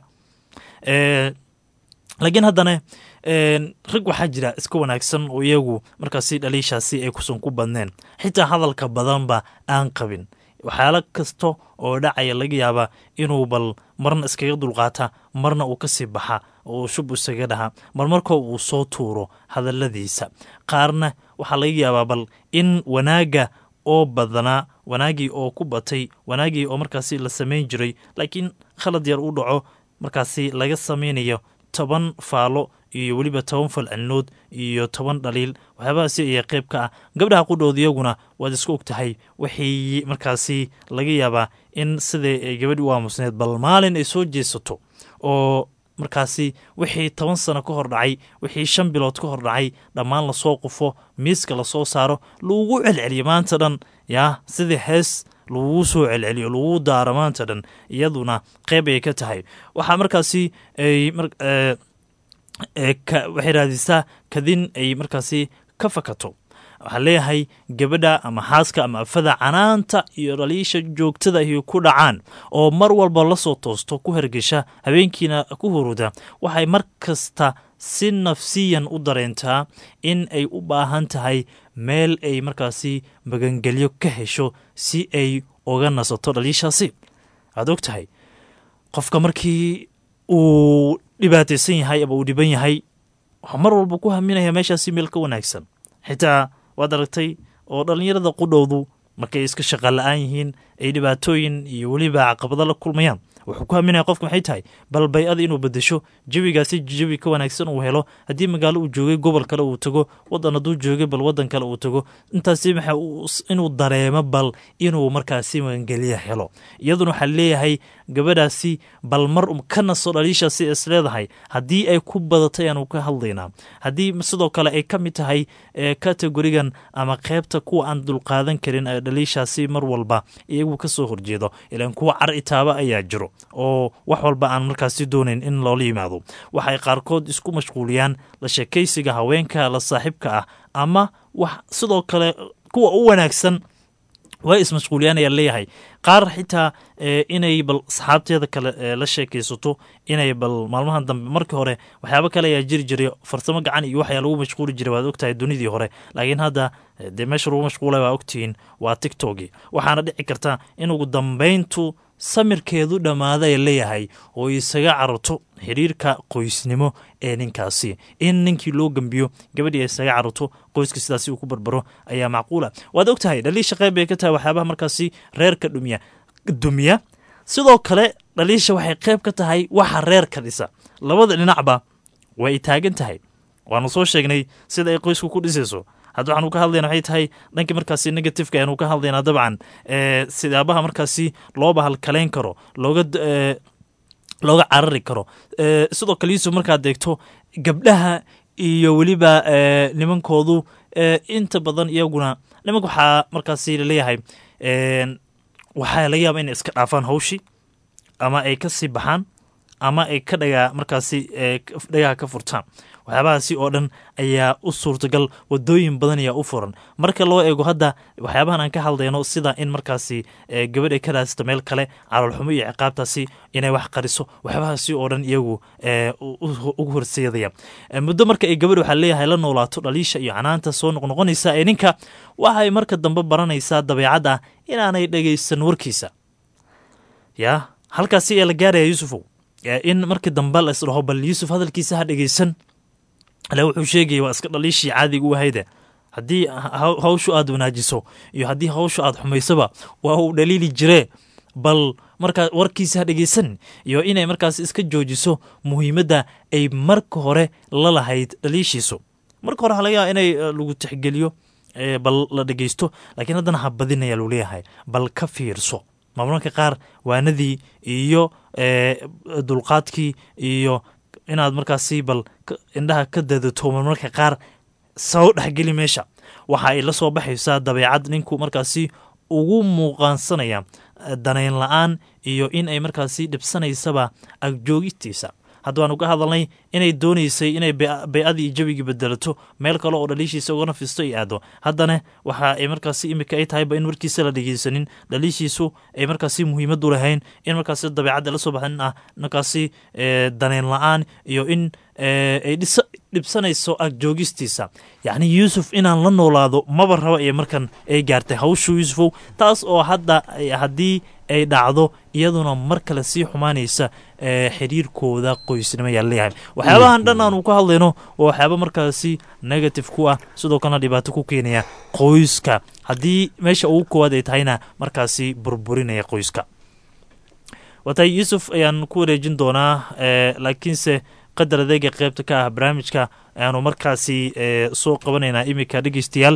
laakiin haddana rag waxaa jira iska wanaagsan oo iyagu markaasi dhaliishaasi ay kusan ku badneen xitaa hadalka badanba aan qabin waxyaalo kasta oo dhacaya laga yaabaa inuu bal marna iskaga dulqaata marna uu kasii baxa oo shub isaga dhaha mar markoo uu soo tuuro hadaladiisa qaarna waxaa laga yaabaa bal in wanaagga oo badanaa wanaagii oo ku batay wanaagii oo markaasi la samayn jiray laakiin khalad yar u dhaco markaasi laga samaynayo toban faalo iyo weliba toban falcelinood iyo toban dhaliil waxyaabahaasi ayaa qayb ka ah gabdhaha qudhood iyaguna waad iska og tahay waxay markaasi laga yaabaa in siday ay gabadhi u aamusneed bal maalin ay soo jeesato oo markaasi wixii toban sano ka hor dhacay wixii shan bilood ka hor dhacay dhammaan lasoo qufo miiska lasoo saaro lagugu celceliyo maanta dhan yaa sidii hees lagugu soo celceliyo lagugu daaro maanta dhan iyaduna qeyb ayay ka tahay waxaa markaasi ay waxay raadisaa kadin ay markaasi ka fakato waxaa leeyahay gabadha ama xaaska ama afada canaanta iyo dhaliisha joogtada ay ku dhacaan oo mar walba lasoo toosto ku hergesha habeenkiina ku huruda waxay mar kasta si nafsiyan u dareentaa in ay u baahan tahay meel ay markaasi magangelyo ka hesho si ay uga nasato dhaliishaasi waad og tahay qofka markii uu dhibaataysan yahay ama uu dhiban yahay waxaa mar walba ku haminaya meeshaasi meel ka wanaagsan xitaa waad aragtay oo dhallinyarada qudhowdu markay iska shaqa la-aan yihiin ay dhibaatooyin iyo weliba caqabado la kulmayaan wuxuu ku haminaya qofka maxay tahay bal bay-ada inuu bedesho jawigaasi jawi ka wanaagsan uu helo haddii magaalo uu joogay gobol kale uu tago wadan hadduu joogay bal wadan kale uu tago intaasi maxa inuu dareemo bal inuu markaasi magangelya helo iyaduna waxaa leeyahay gabadhaasi bal mar ka naso dhaliishaasi is leedahay haddii ay ku badatay aanu ka hadlaynaa haddii sidoo kale ay ka mid tahay kategorigan ama qeybta kuwa aan dulqaadan karin ee dhaliishaasi mar walba iyagu kasoo horjeedo ilaan kuwa car itaaba ayaa jiro oo wax walba aan markaasi doonayn in loola yimaado waxay qaarkood isku mashquuliyaan la sheekaysiga haweenka la saaxiibka ah ama wax sidoo kale kuwa u wanaagsan way ismashquuliyaan ayaa leeyahay qaar xitaa inay bal asxaabteeda kale la sheekaysato inay bal maalmahan dambe markii hore waxyaabo kale ayaa jiri jiray farsamo gacan iyo waxyaa lagu mashquuli jiray waad ogtahay dunidii hore laakiin hadda dee meesha lagu mashquulay waa ogtihiin waa tictoki waxaana dhici karta in ugu dambayntu samirkeedu dhammaada ay leeyahay oo isaga cararto xiriirka qoysnimo ee ninkaasi in ninkii loo gembiyo gabadhii ay isaga cararto qoyska sidaasi uu ku barbaro ayaa macquula waad og tahay dhaliisha qayb bay ka tahay waxyaabaha markaasi reerka dhumiya dumiya sidoo kale dhaliisha waxay qayb ka tahay waxa reerka dhisa labada dhinacba way taagan tahay waanu soo sheegnay sida ay qoysku ku dhisayso hadda waxaanu ka hadlayna waxay tahay dhankii markaasi negativeka ayanu ka hadlaynaa dabcan sidaabaha markaasi loo bahalkaleyn karo looga looga carari karo sidoo kale yuusuf markaad deegto gabdhaha iyo weliba nimankoodu inta badan iyaguna nimanka waxaa markaasi laleeyahay waxaa laga yaaba inay iska dhaafaan hawshii ama ay ka sii baxaan ama ay ka dhagaa markaasi dhagaha ka furtaan waxyaabahaasi oo dhan ayaa u suurtagal wadooyin badan ayaa u furan marka loo eego hadda waxyaabahan aan ka hadlayno sida in markaasi gabadh ay ka raasito meel kale caloolxumo iyo ciqaabtaasi inay wax qariso waxyaabahaasi oo dhan iyagu ugu horseedaya muddo marka ay gabadh waxaa leeyahay la noolaato dhaliisha iyo canaanta soo noqnoqonaysa ee ninka waxay marka dambe baranaysaa dabeecadda inaanay dhegaysan warkiisa yaa halkaasi ee la gaaraya yuusufow in markii dambe la isdhaho bal yuusuf hadalkiisa ha dhegeysan ale wuxuu sheegaya waa iska dhaliishii caadiga u ahayde haddii hawshu aad wanaajiso iyo haddii hawshu aad xumaysaba waa uu dhaliili jiree bal markaa warkiisa ha dhegeysan iyo inay markaas iska joojiso muhiimadda ay marka hore la lahayd dhaliishiisu marka hore halaga inay lagu tixgeliyo bal la dhegeysto laakiin haddana ha badinaya luu leeyahay bal ka fiirso maamulka qaar waanadii iyo dulqaadkii iyo inaad markaasi bal indhaha ka dadato marmarka qaar soo dhexgeli meesha waxa ay la soo baxaysaa dabeecad ninku markaasi ugu muuqaansanaya danayn la-aan iyo in ay markaasi dhibsanaysaba agjoogistiisa hadda waan uga hadalnay inay doonaysay inay bay-adii iyo jawigii bedelato meel kale oo dhaliishiisa uga nafisto ay aado haddana waxa ay markaasi imika ay tahayba in warkiisa la dhegeysanin dhaliishiisu ay markaasi muhiimadu lahayn in markaasi dabeecadda la soo baxin ah markaasi danayn la-aan iyo in ay dhibsanayso agjoogistiisa yacni yuusuf inaan la noolaado maba raba iyo markan ay gaartay hawshu yuusufow taas oo hadda haddii ay dhacdo iyaduna mar kale sii xumaanaysa xiriirkooda qoysnimo ayaa leeyahay waxyaabahan dhan aanu ka hadlayno waa waxyaaba markaasi negative ku ah sidoo kalena dhibaato ku keenaya qoyska haddii meesha ugu koowaad ay tahayna markaasi burburinaya qoyska waatahay yuusuf ayaan ku wareejin doonaa laakiinse qadar adeega qeybta ka ah barnaamijka ayaanu markaasi soo qabanaynaa iminka dhegeystayaal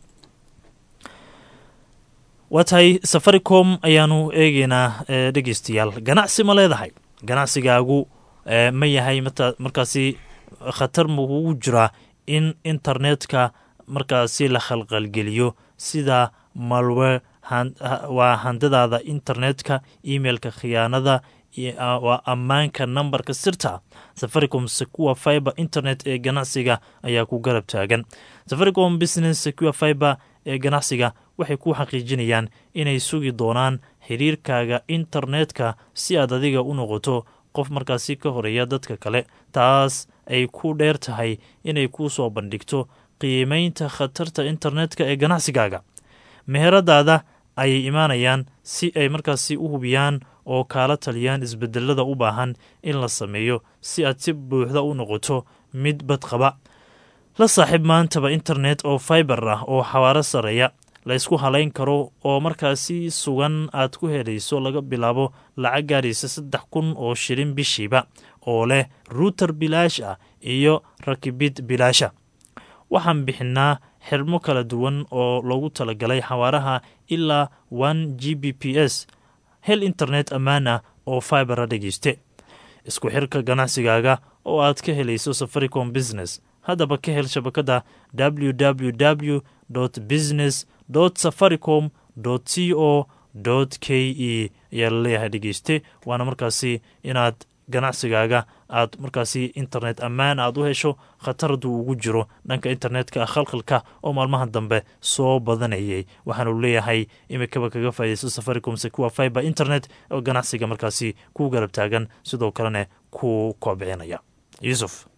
waa tahay safaricom ayaanu eegeynaa dhegeystayaal ganacsi ma leedahay ganacsigaagu ma yahay markaasi khatar ma kugu jiraa in internetka markaasi la khalqalgeliyo sida malwe waa handadaada internetka emailka khiyaanada waa ammaanka nambarka sirta safaricom secure fiber internet ee ganacsiga ayaa ku garab taagan safaricom business secure fiber ee ganacsiga waxay ku xaqiijinayaan inay sugi doonaan xiriirkaaga internetka si aad adiga u noqoto qof markaasi ka horeeya dadka kale taas ay ku dheer tahay inay kuu soo bandhigto qiimeynta khatarta internetka ee ganacsigaaga meheradaada ayay imaanayaan si ay markaasi u hubiyaan oo kaala taliyaan isbedelada u baahan in la sameeyo si aad si buuxda u noqoto mid badqaba la saaxiib maantaba internet oo fiber ah oo xawaaro sareeya la ysku halayn karo oo markaasi sugan aad ku helayso laga bilaabo lacag gaaraysa saddex kun oo shilin bishiiba oo leh ruuter bilaash ah iyo rakibid bilaasha waxaan bixinaa xirmo kala duwan oo loogu talagalay xawaaraha ilaa one g b p s hel internet ammaan ah oo fibera dhegeyste isku xirka ganacsigaaga oo aad ka helayso safaricom business haddaba ka hel shabakadda www business safaricom c o k e ayaa laleeyahay dhegeyste waana markaasi inaad ganacsigaaga aad markaasi internet ammaan aad u hesho khatardu ugu jiro dhanka internetka khalkhalka oo maalmaha dambe soo badanayay waxaanu leeyahay imikaba kaga faa'idaysto safaricom secure fiber internet oo ganacsiga markaasi ku garab taagan sidoo kalena ku kobcinaya yuusuf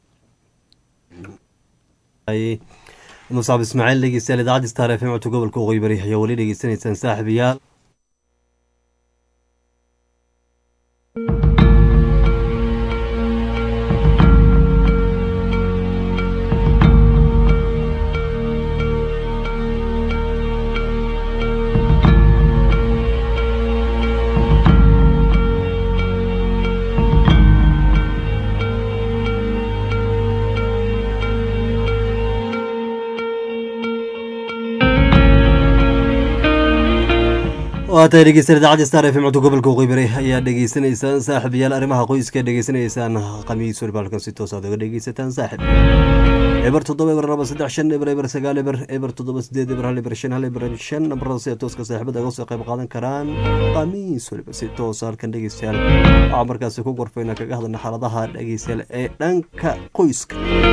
musaab ismaaciil dhegeystayaal idaacadda star f m codka gobolka waqooyi bari ayaa weli dhegeysanaysaan saaxiibayaal waatahay dhegeystayaal idaacadda star f m codka gobolka waqooyi bari ayaa dhegeysanaysaan saaxiibayaal arrimaha qoyska dhegeysanaysaan khamiis warbaalkan si toos aad oga dhegeysataan saaxib eber toddoba eber laba saddex shan eber eber sagaal eber eber toddoba sideed eber hal eber shan hal eber shan nabarada sida tooska saaxiibada uga soo qayb qaadan karaan khamiis waliba si toos halkan dhegeystayaal waxaa markaasi ku gorfayna kaga hadlana xaaladaha dhegeystayaal ee dhanka qoyska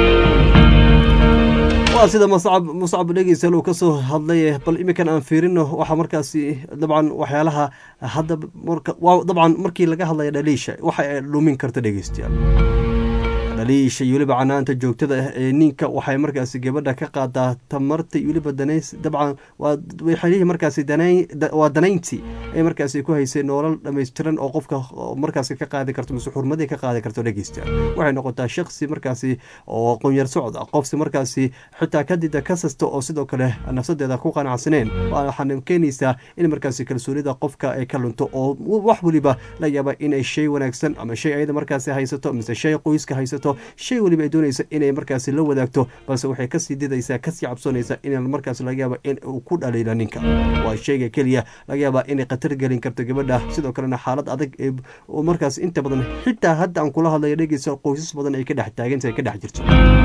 waa sida muscab muscab dhegeystayaal uu kasoo hadlay bal iminkan aan fiirino waxaa markaasi dabcan waxyaalaha hadda marka waa dabcan markii laga hadlaya dhaliisha waxa ay dhumin karta dhegeystayaal dhaliisha iyo weliba canaanta joogtada ah ee ninka waxay markaasi gabadha ka qaadaa tamarta iyo weliba danays dabcan waa waxay markaasi danayn waa danayntii ay markaasi ku haysay noolal dhammaystiran oo qofka markaasi ka qaadi karto mise xurmadii ka qaadi karto dhegeysta waxay noqotaa shaksi markaasi oo qunyar socda qofsi markaasi xitaa kadida kasasta oo sidoo kale nafsadeeda ku qanacsaneen waxaana keenaysaa in markaasi kalsoonida qofka ay ka lunto oo wax weliba la yaaba inay shay wanaagsan ama shay ayada markaasi haysato mise shay qoyska haysato shay weliba ay doonaysa inay markaasi la wadaagto balse waxay kasii didaysaa kasii cabsoonaysa in markaas laga yaaba in uu ku dhaliila ninka waa shayga keliya laga yaaba inay khatar gelin karto gabadha sidoo kalena xaalad adag ee markaas inta badan xitaa hadda aan kula hadlayo dhegeysa qoysas badan ay ka dhex taagantahay ka dhex jirto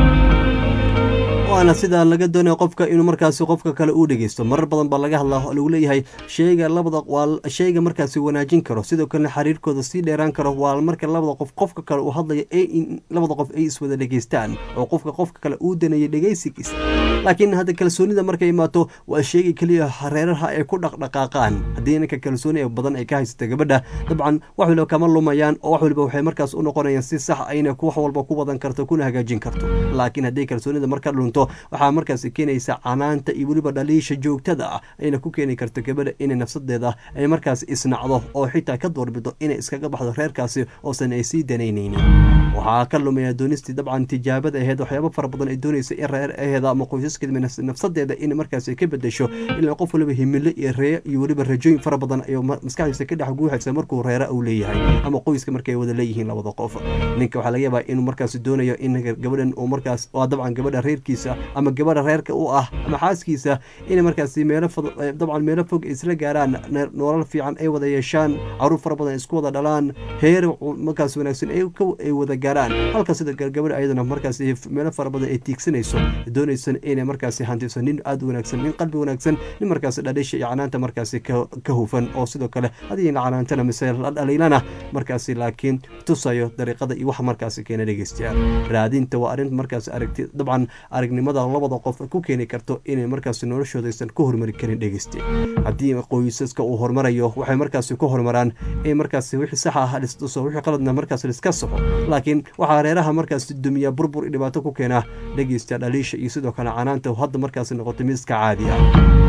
waana sidaa laga doonaya qofka inuu markaasi qofka kale uu dhegeysto marar badan baa laga hadlaa oo lagu leeyahay sheyga labada waa sheyga markaasi wanaajin karo sidoo kalena xiriirkooda sii dheeraan karo waa marka labada qof qofka kale uu hadlayo ee in labada qof ay iswada dhegeystaan oo qofka qofka kale uu daneeyay dhegeysigiisa laakiin hadda kalsoonida markay imaato waa sheyga keliya reeraha ay ku dhaqdhaqaaqaan haddii ninka kalsooni badan ay ka haysata gabadha dabcan wax waliba kama lumayaan oo wax waliba waxay markaas u noqonayaan si sax ayna wax walba ku wadan karto kuna hagaajin karto laakiin haddii kalsoonida marka dhunto waxaa markaasi keenaysa canaanta iyo weliba dhaliisha joogtada ah ayna ku keeni karto gabadha inay nafsadeeda ay markaas isnacdo oo xitaa ka doorbido inay iskaga baxdo reerkaasi oosan ay sii danaynaynin waxaa ka lumaya doonistii dabcan tijaabada aheyd waxyaaba fara badan ay doonaysa in reer aheeda ama qoysaskeeda nafsadeeda in markaas ka bedesho ilaa qof waliba himilo iyo ree iyo weliba rajooyin fara badan ayuu maskaxdiisa ka dhex guuxaysa markuu reere uu leeyahay ama qoyska markay wada leeyihiin labada qof ninka waxaa laga yaabaa inuu markaas doonayo in gabadhan uu markaas waa dabcan gabadha reerkiisa ama gabadha reerka u ah ama xaaskiisa inay markaasi meelo dabcan meelo fog isla gaaraan nolol fiican ay wada yeeshaan caruur fara badan isku wada dhalaan heer markaas wanaagsan ay wada gaaraan halka sida gabadha ayadana markaasi meelo fara badan ay tiigsanayso doonaysan inay markaasi hantiso nin aada wanaagsan nin qalbi wanaagsan nin markaasi dhalisha iyo canaanta markaasi ka hufan oo sidoo kale hadiina canaantana mise la dhaliilana markaasi laakiin tusayo dariiqada iyo waxa markaasi keena dhegeystayaal raadinta waa arrin markaasi aragti dabcan aragnimada labada qof ku keeni karto inay markaasi noloshoodaysan ku hormari karin dhegeyste haddii qoysaska uu hormarayo waxay markaasi ku hormaraan in markaasi wixii sax ah listuso wixii qaladna markaasi liska soxo laakiin waxaa reeraha markaasi dumiya burbur iyo dhibaato ku keena dhegeysta dhaliisha iyo sidoo kale canaanta hadda markaasi noqoto mid iska caadi ah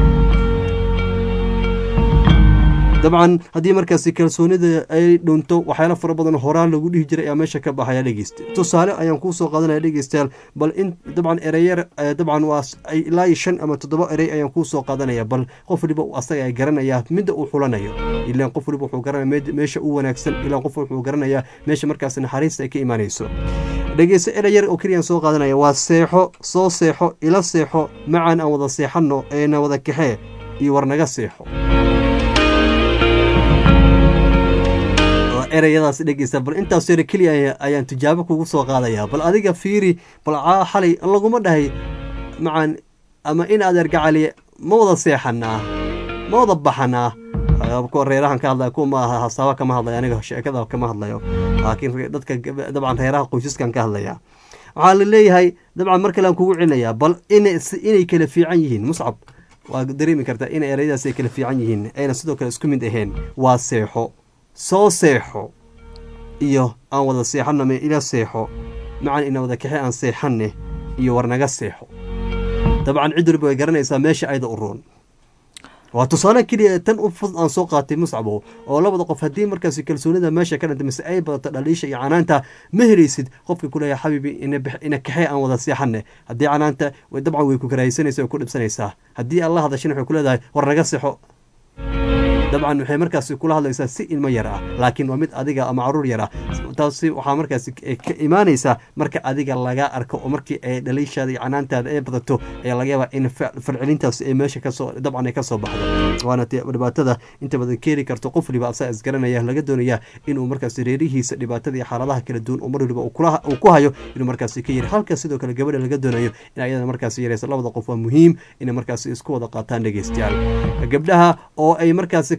dabcan haddii markaasi kalsoonida ay dhunto waxyaala fara badan horaan lagu dhihi jiray ayaa meesha ka baxaya dhegeysta tusaale ayaan kuusoo qaadanaya dhegeystayaal bal in dabcan ereyar dabcan waa ilaa iyo shan ama toddoba erey ayaan kuusoo qaadanaya bal qof waliba asaga ay garanaya midda uu xulanayo ilaan qof waliba wuxuu garanaya meesha u wanaagsan ilaan qof wuxuu garanayaa meesha markaasi naxariista ay ka imaanayso dhegeysta ereyar oo keliyaan soo qaadanaya waa seexo soo seexo ila seexo macaan aan wada seexanno eena wada kaxee iyo warnaga seexo ereyadaas dhegeysta bal intaas yar keliya ayaan tijaabo kugu soo qaadayaa bal adiga fiiri bal xalay laguma dhahay macaan ama in adeer gacali ma wada seexanaa ma wada baxanaa kuwa reerahan ka hadlaya kuwa ma aha hasaaba kama hadlaya aniga sheekada kama hadlayo laakiin dadka dabcan reeraha qoysaskan ka hadlaya waxaa la leeyahay dabcan mar kale aan kugu celinayaa bal inay kala fiican yihiin muscab waa dareemi kartaa inay ereyadaas ay kala fiican yihiin ayna sidoo kale isku mid ahayn waa seexo soo seexo iyo aan wada seexanno me ila seexo macan ina wada kaxe aan seexanne iyo warnaga seexo dabcan cid waliba way garanaysaa meesha ayda u roon waa tusaale keliya tan u fud aan soo qaatay muscabo oo labada qof haddii markaasi kalsoonida meesha ka dhanta mise ay badato dhaliisha iyo canaanta ma helaysid qofka kuleeya xabiibi ina kaxee aan wada seexanne haddii canaanta dabcan way ku karahaysanaysa way ku dhibsanaysaa haddii aad la hadashana waxay ku leedahay war naga seexo dabcan waxay markaasi kula hadlaysaa si ilmo yar ah laakiin waa mid adiga ama caruur yar ah taasi waxaa markaasi ka imaanaysaa marka adiga laga arko oo markii ay dhaliishaada iyo canaantaada ay badato ayaa laga yaabaa in falcelintaasi ay meesha kasoo dabcan ay kasoo baxdo waana dhibaatada inta badan keeni karto qof waliba asaa isgaranaya laga doonaya inuu markaasi reerihiisa dhibaatada iyo xaaladaha kala duwan oo mar waliba uu ku hayo inuu markaasi ka yiri halka sidoo kale gabadha laga doonayo in ayada markaasi yareysa labada qof waa muhiim inay markaasi isku wada qaataan dhegeystayaal gabdhaha oo ay markaasi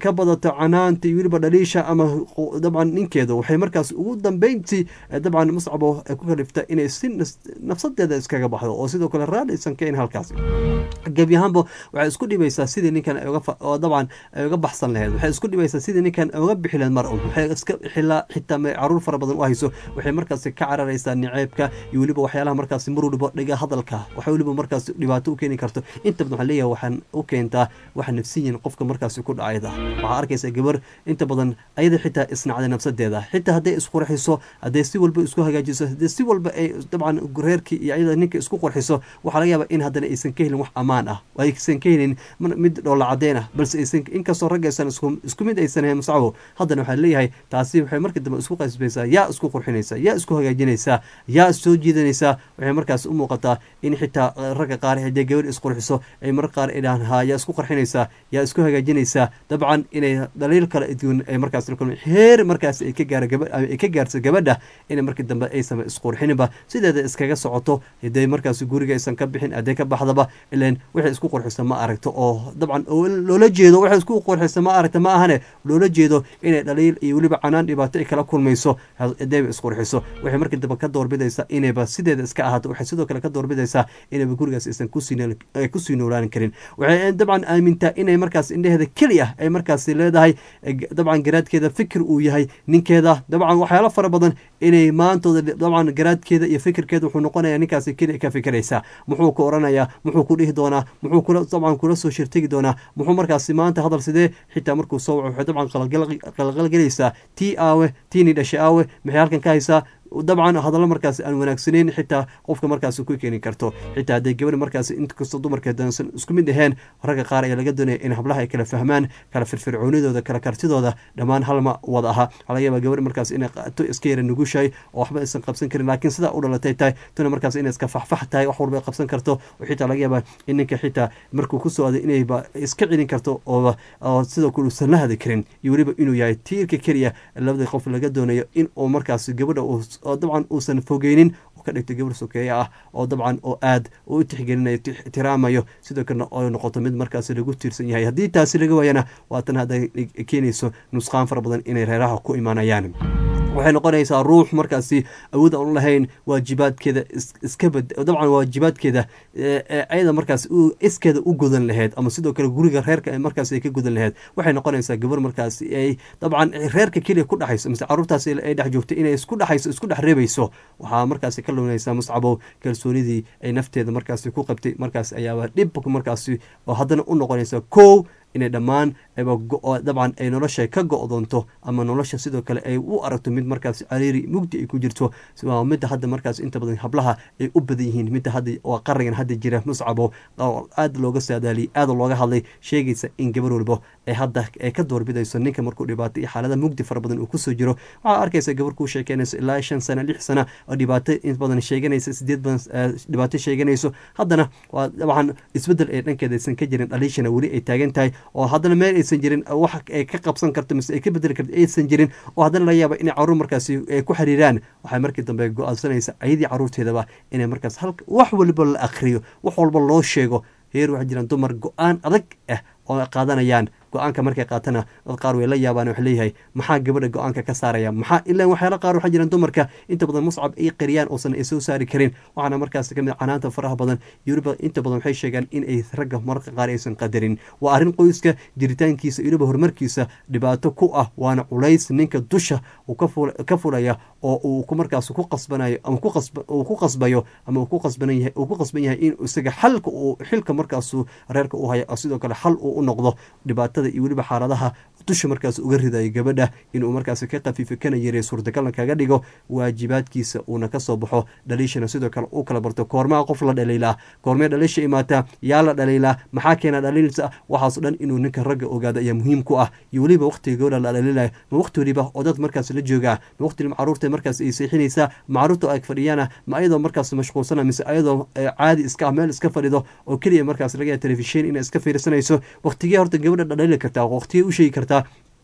ka badato canaanta iyo weliba dhaliisha ama dabcan ninkeeda waxay markaas ugu dambeyntii dabcan muscabo ku kalifta inay si nafsadeeda iskaga baxdo oo sidoo kale raali aysan ka in halkaas gebi ahaanba waxay isku dhibaysaa sidii ninkan oo dabcan ay uga baxsan laheyd waxay isku dhibaysaa sidii ninkan uga bixi laheyd mar un waxay iska xilaa xitaa ma caruur fara badan u hayso waxay markaasi ka cararaysaa niceebka iyo weliba waxyaalaha markaasi mar waliba dhiga hadalka waxay weliba markaasi dhibaato u keeni karto inta badan waxaa leeyahay waxaan u keentaa waxa nafsiyan qofka markaasi ku dhacayda waxaa arkaysaa gabar inta badan ayada xitaa isnacday nafsadeeda xitaa hadday isqurxiso hadday si walba isku hagaajiso hadday si walba ay dabcan reerkii iyo ayada ninka isku qurxiso waxaa laga yaabaa in haddana aysan ka helin wax ammaan ah aysan ka helin mid dhoolla cadeen ah balse aysan inkastoo ragga aysan isku mid aysan ahayn muscabo haddana waxaa leeyahay taasi waxay markii dambe isku qasbaysaa yaa isku qurxinaysa yaa isku hagaajinaysaa yaa soo jiidanaysaa waxay markaas u muuqataa in xitaa ragga qaar haddee gabar isqurxiso ay mar qaar ay dhahaan ha yaa isku qarxinaysaa yaa isku hagaajinaysaa dabcan inay dhaliil kale duwan ay markaas kulmi heer markaas ay ka gaara gaba ay ka gaarto gabadha inay markii dambe aysan isqurxininba sideeda iskaga socoto hadday markaas guriga aysan ka bixin hadday ka baxdaba ilan waxay isku qurxisa ma aragto oo dabcan loola jeedo waxay isku qurxisa ma aragta ma ahane loola jeedo inay dhaliil iyo weliba canaan dhibaato ay kala kulmayso hadayba isqurxiso waxay markii dambe ka doorbidaysaa inayba sideeda iska ahaato waxay sidoo kale ka doorbidaysaa inayba gurigaas aysan kusii noolaan karin waxay dabcan aamintaa inay markaas indheheeda keliya ay markaas leedahay dabcan garaadkeeda fikir uu yahay ninkeeda dabcan waxyaalo fara badan inay maantooda dabcan garaadkeeda iyo fikirkeeda wuxuu noqonaya ninkaas keliya ka fikiraysaa muxuu ku oranayaa muxuu ku dhihi doonaa muxuu kula dabcan kula soo shirtegi doonaa muxuu markaasi maanta hadal sidee xitaa markuu soo waco waxay dabcan qalqalgelaysaa tii aawe tiini dhashay aawe maxay halkan ka haysaa dabcan hadallo markaas aan wanaagsaneyn xitaa qofka markaas ku keeni karto xitaa hadday gabadha markaas inkastoo dumarka dansan isku mid aheen ragga qaar ayaa laga doonaya in hablaha ay kala fahmaan kala firfircoonidooda kala kartidooda dhammaan halma wada aha waxaa laga yaabaa gabadha markaas inay to iska yara nugushahay oo waxba aysan qabsan karin laakiin sidaa u dhalatay tahay tuna markaas inay iska faxfax tahay wax walba ay qabsan karto oo xitaa laga yaabaa in ninka xitaa markuu kusoo aaday inayba iska celin karto ooba oo sidoo kale uusan la hadi karin iyo weliba inuu yahay tiirka keliya labada qof laga doonayo in uu markaas gabadha oo dabcan uusan fogeynin ka dhigto gabar sokeeye ah oo dabcan oo aad u tixgelinayo ixtiraamayo sidoo kalena oo noqoto mid markaas lagu tiirsan yahay haddii taasi laga waayana waatan hadda keenayso nusqaan fara badan inay reeraha ku imaanayaan waxay noqonaysaa ruux markaasi awood aan u lahayn waajibaadkeeda iska bad dabcan waajibaadkeeda ayada markaas iskeeda u godan laheyd ama sidoo kale guriga reerka markaas ay ka godan laheyd waxay noqonaysaa gabar markaas ay dabcan reerka keliya ku dhexayso mise caruurtaas ay dhex joogto inay isku dhexayso isku dhex reebayso waxaa markaasi ka luminaysaa muscabow kalsoonidii ay nafteeda markaasi ku qabtay markaas ayaaba dhib markaasi oo haddana u noqonaysa kow inay dhammaan dabcan ay nolosha ka go-doonto ama nolosha sidoo kale ay u aragto mid markaas cariiri mugdi ay ku jirto waa midda hadda markaas inta badan hablaha ay u badan yihiin midda hadda waa qarigan hadda jira muscabo oo aada looga saadaaliyay aada looga hadlay sheegaysa in gabar walbo ay hadda ay ka doorbidayso ninka markuu dhibaato iyo xaalada mugdi fara badan uu kusoo jiro waxaa arkaysa gabar kuu sheekeynayso ilaa shan sana lix sana oo dhibaato in badan sheeganaysa sideed badan dhibaato sheeganayso haddana waa dabcan isbeddel ee dhankeeda aysan ka jirin dhaliishana weli ay taagan tahay oo haddana meel aysan jirin wax ay ka qabsan karto mise ay ka bedeli karto aysan jirin oo haddana laga yaaba inay caruur markaasi ay ku xiriiraan waxay markii dambe go-aansanaysa ayadii caruurteedaba inay markaas halka wax waliba la akriyo wax walba loo sheego heer waxaa jiraan dumar go-aan adag ah oo qaadanayaan go-aanka markay qaatana dad qaar way la yaabaan wax leeyahay maxaa gabadha go-aanka ka saaraya maxaa ilaa waxyaala qaar waxaa jiraan dumarka inta badan muscab ay qariyaan oosan ay soo saari karin waxaana markaas kamid canaanta faraha badan yuriba inta badan waxay sheegaan in ay ragga mararka qaar aysan qadarin waa arrin qoyska jiritaankiisa yuriba horumarkiisa dhibaato ku ah waana culays ninka dusha uu ka fulaya oo uu markaas ku qasbanayo ama uu ku qasbayo ama uu ku qasban yahay uu ku qasban yahay in isaga xalka uu xilka markaasu reerka u haya sidoo kale xal uu u noqdo dhibaatada iyo weliba xaaladaha dusha markaas uga ridayo gabadha inuu markaas ka khafiifo kana yareey suurtagalna kaga dhigo waajibaadkiisa uuna kasoo baxo dhaliishana sidoo kale uu kala barto koormaa qof la dhaliilaa koormee dhaliisha imaataa yaa la dhaliilaa maxaa keena dhaliilsa waxaaso dhan inuu ninka ragga ogaado ayaa muhiim ku ah iyo weliba waqtiga gabadha la dhaliilaya ma waqti weliba oo dad markaas la joogaa ma waqti caruurta markaas ay seexinaysaa ma caruurta ay fadhiyaana ma ayadoo markaas mashquulsana mise ayadoo caadi iska ah meel iska fadhido oo keliya markaas laga yaha telefishin inay iska fiirsanayso waqtigee horta gabadha dhaliili kartaa waqtigee u sheegi kartaa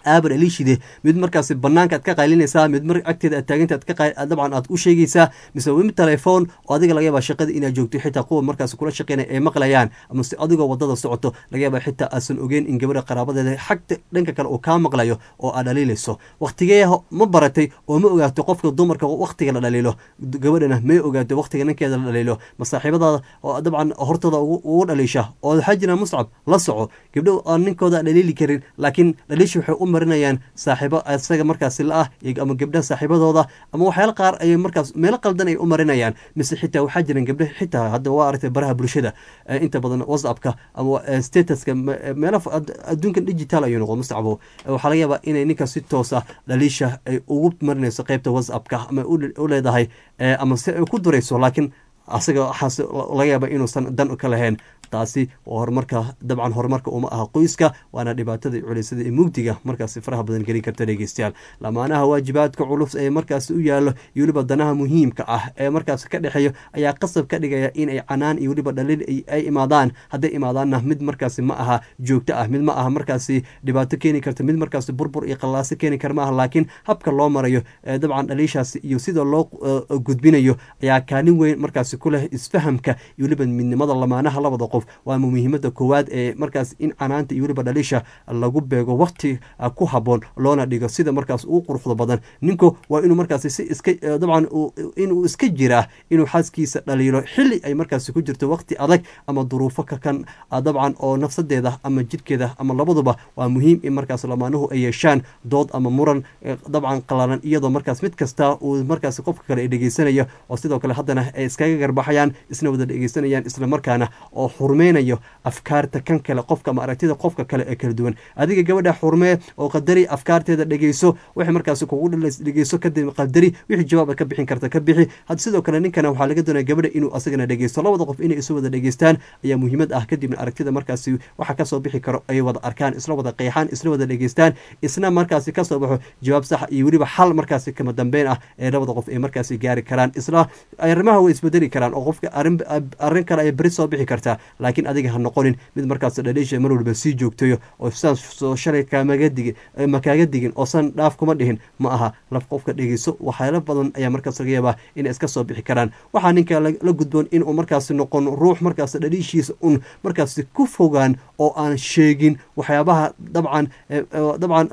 aaba dhaliishide mid markaasi banaanka aad ka qaylinaysaa mid mar agteeda aad taaganta aad dabcan aad u sheegaysaa mise mid telefoon oo adiga laga yaaba shaqada inaad joogto xitaa kuwa markaasi kula shaqeynaya ay maqlayaan ama se adigoo wadada socoto laga yaaba xitaa aasan ogeyn in gabadha qaraabadeeda xagta dhanka kale uu kaa maqlayo oo aad dhaliilayso waktigee ma baratay oo ma ogaato qofka dumarka waktiga la dhaliilo gabadhana may ogaato waktiga ninkeeda la dhaliilo masaaxiibadaada oo dabcan hortooda ugu dhaliisha oo waxaa jira muscab la soco gabdho aan ninkooda dhaliili karin laakiin dhaliisha waxay u marinayaan saaxiibo isaga markaasi la-ah ama gabdhaha saaxiibadooda ama waxyaala qaar ayay markaas meelo qaldan ay u marinayaan mise xitaa waxaa jiran gabdha xitaa hadda waa aragtay baraha bulshada inta badan whatsappka ama statuska meelo adduunkan digital ayuu noqdo mustacbo waxaa laga yaabaa inay ninka si toosa dhaliisha ay ugu marinayso qeybta whatsappka ama u leedahay ama si ay ku durayso laakiin asaga waxaas laga yaaba inuusan dan ka lahayn taasi waa horumarka dabcan horumarka uma aha qoyska waana dhibaatada culeysada ee mugdiga markaasi faraha badan gelin karta dhegeystayaal lamaanaha waajibaadka culus ee markaasi u yaallo iyo weliba danaha muhiimka ah ee markaasi ka dhexeeyo ayaa qasab ka dhigaya in ay canaan iyo weliba dhaliil ay imaadaan hadday imaadaanna mid markaasi ma aha joogto ah mid ma aha markaasi dhibaato keeni karta mid markaasi burbur iyo qallaaso keeni kara ma aha laakiin habka loo marayo dabcan dhaliishaasi iyo sida loo gudbinayo ayaa kaalin weyn markaasi ku leh isfahamka iyo weliba midnimada lamaanaha labada qof waa muhiimada koowaad ee markaas in canaanta iyo weliba dhaliisha lagu beego wakti ku haboon loona dhigo sida markaas uu quruxda badan ninku waa inuu markaas si iska dabcan inuu iska jiraa inuu xaaskiisa dhaliilo xili ay markaas ku jirto wakti adag ama duruufo kakan dabcan oo nafsadeeda ama jidhkeeda ama labaduba waa muhiim in markaas lamaanuhu ay yeeshaan dood ama muran dabcan qalalan iyadoo markaas mid kasta uu markaas qofka kale ay dhegeysanayo oo sidoo kale haddana ay iskaga garbaxayaan isna wada dhegeysanayaan isla markaana oo xurmeynayo afkaarta kan kale qofka ama aragtida qofka kale ee kala duwan adiga gabadha xurmee oo qadari afkaarteeda dhegeyso wixii markaas kugu dhegeyso kadib qadari wixii jawaab ka bixin karta ka bixi had sidoo kale ninkana waxaa laga doonaya gabadha inuu asagana dhegeysto labada qof inay isu wada dhegeystaan ayaa muhiimad ah kadibna aragtida markaasi waxa kasoo bixi karo ay wada arkaan isla wada qeexaan isla wada dhegeystaan isna markaasi kasoo baxo jawaab sax iyo weliba xal markaasi kama dambeyn ah ee labada qof ay markaasi gaari karaan isla arrimaha way isbedeli karaan oo qofka arrin kale ay beri soo bixi kartaa laakiin adiga ha noqonin mid markaas dhaliisha mar walba sii joogtayo oo saan soo shalay kaamaga digin ma kaaga digin oo san dhaaf kuma dhihin ma aha laf qofka dhegeyso waxyaalo badan ayaa markaas laga yaabaa inay iska soo bixi karaan waxaa ninka la gudboon inuu markaasi noqon ruux markaas dhaliishiisa un markaasi ku fogaan oo aan sheegin waxyaabaha dabcan dabcan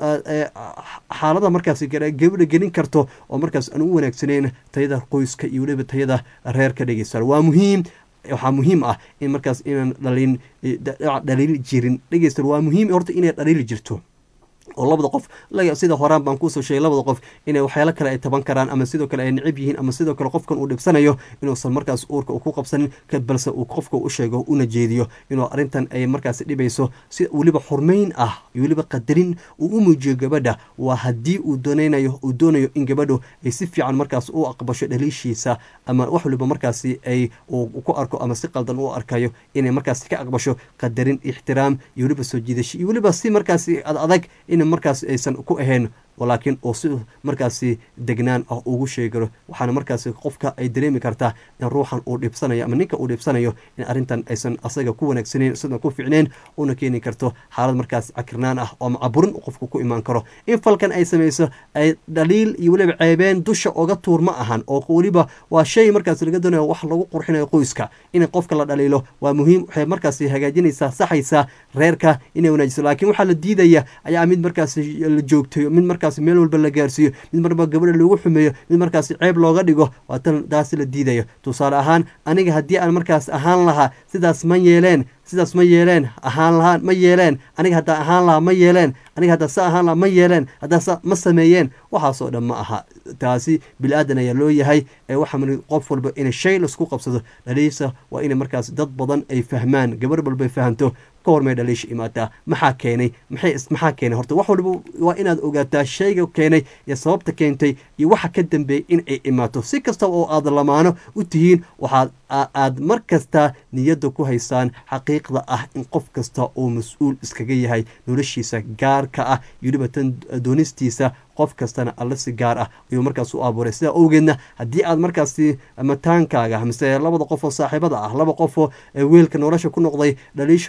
xaalada markaasi gabadha gelin karto oo markaas aan u wanaagsaneyn tayada qoyska iyo weliba tayada reerka dhegeysta waa muhiim waxaa muhiim ah in markaas inaan dhalin dhaliil jirin dhegeysta waa muhiim horta inay dhaliil jirto oo labada qof sida horaan baan kuusoo sheegay labada qof inay waxyaalo kale ay taban karaan ama sidoo kale ay necib yihiin ama sidoo kale qofkan uu dhibsanayo inuusan markaas uurka ku qabsanin balse uu qofka u sheego una jeediyo inuu arrintan ay markaas dhibayso si weliba xurmeyn ah iyo weliba qadarin uu u muujiyo gabadha waa haddii uu doonaynayo uu doonayo in gabadhu ay si fiican markaas u aqbasho dhaliishiisa ama wax waliba markaasi ay uu ku arko ama si qaldan u arkayo inay markaas ka aqbasho qadarin ixtiraam iyo weliba soo jiidasho iyo weliba si markaasi ad adag in markaas aysan ku ahayn laakiin uu si markaasi degnaan ah ugu sheegaro waxaana markaasi qofka ay dareemi kartaa in ruuxan uu dhibsanayo ama ninka uu dhibsanayo in arrintan aysan asaga ku wanaagsaneyn sidna ku ficneyn una keeni karto xaalad markaas cakirnaan ah oo macaburin qofka ku imaan karo in falkan ay samayso ay dhaliil iyo weliba ceebeen dusha oga tuur ma ahan oo weliba waa shay markaas laga doonayo wax lagu qurxinayo qoyska in qofka la dhaliilo waa muhiim waxay markaasi hagaajinaysaa saxaysaa reerka inay wanaajiso laakiin waxaa la diidaya ayaa mid markaas la joogtayo mid markaas meel walba la gaarsiiyo mid marba gabadha loogu xumeeyo mid markaasi ceeb looga dhigo waa tan taasi la diidayo tusaale ahaan aniga haddii aan markaas ahaan lahaa sidaas ma yeeleen sidaas ma yeeleen ahaan lahaan ma yeeleen aniga haddaa ahaan lahaa ma yeeleen aniga haddaa sa ahaan lahaa ma yeeleen haddaa sa ma sameeyeen waxaasoo dhan ma aha taasi bil-aadan ayaa loo yahay ee waxaa mari qof walba inay shay laisku qabsado dhaliisa waa inay markaas dad badan ay fahmaan gabar walbay fahamto ka hor may dhaliisha imaataa maxaa keenay maxay maxaa keenay horta wax walba waa inaad ogaataa shayga keenay iyo sababta keentay iyo waxa ka dambeeyay in ay imaato si kasta oo aad lamaano u tihiin waxaad aad mar kasta niyadda ku haysaan xaqiiqda ah in qof kasta uu mas-uul iskaga yahay noloshiisa gaarka ah iyo weliba tan doonistiisa qof kastana alle si gaar ah ayuu markaas u abuuray sidaa owgeedna haddii aad markaasi mataankaaga mise labada qof oo saaxiibada ah laba qofoo weelka nolosha ku noqday dhaliishooda eraya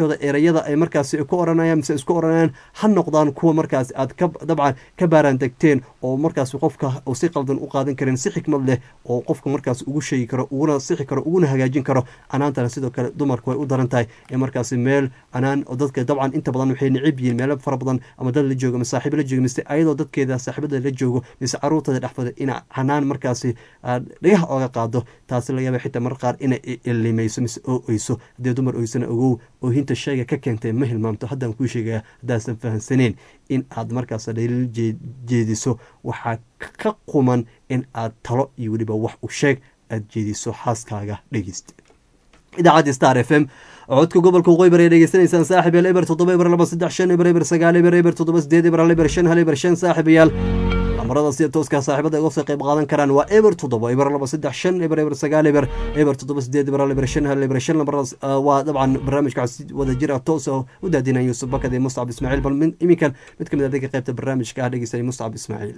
iyada ay markaasi ku oranayaan mise isku oranayaan ha noqdaan kuwa markaas aad ka dabcan ka baaraan degteen oo markaas qofka uu si qaldan u qaadan karin si xikmad leh oo qofka markaas ugu sheegi karo uguna sixi karo uguna hagaajin karo canaantana sidoo kale dumarku way u daran tahay ee markaasi meel canaan oo dadka dabcan inta badan waxay necib yihiin meelo fara badan ama dad la joogo ama saaxiibo la joogo mise ayadoo dadkeeda saaxiibada la joogo mise caruurtada dhexfada in canaan markaasi dhagaha ooga qaado taasi laga yaaba xitaa mar qaar inay ilimayso mise oo oyso haddii dumar oysana ogow oohinta shayga ka keentay ma hilmaamto haddaan kuu sheegaya haddaasan fahamsaneen in aad markaas dhaliil jeediso waxaa ka quman in aad talo iyo weliba wax u sheeg aad jeediso xaaskaaga dhegeysta idaacadda star f m codka gobolka waqooyi bari dhegeysanaysaan saaxib yaal eber toddoba eber laba saddex shan eber eber sagaal eber eber toddoba sideed eber hal eber shan hal eber shan saaxib yaal amarada sida tooska saaxiibada uga soo qayb qaadan karaan waa eber toddoba eber laba saddex shan eber eber sagaal eber eber toddoba sideed eber hal eber shan hal eber shan lambaradaas waa dabcan barnaamijka si wada jir ah toos oo u daadinaya yuusuf bakad iyo mustacab ismaaciil bal iminkan mid ka mid adega qaybta barnaamijka ah dhegeysanay mustacab ismaaciil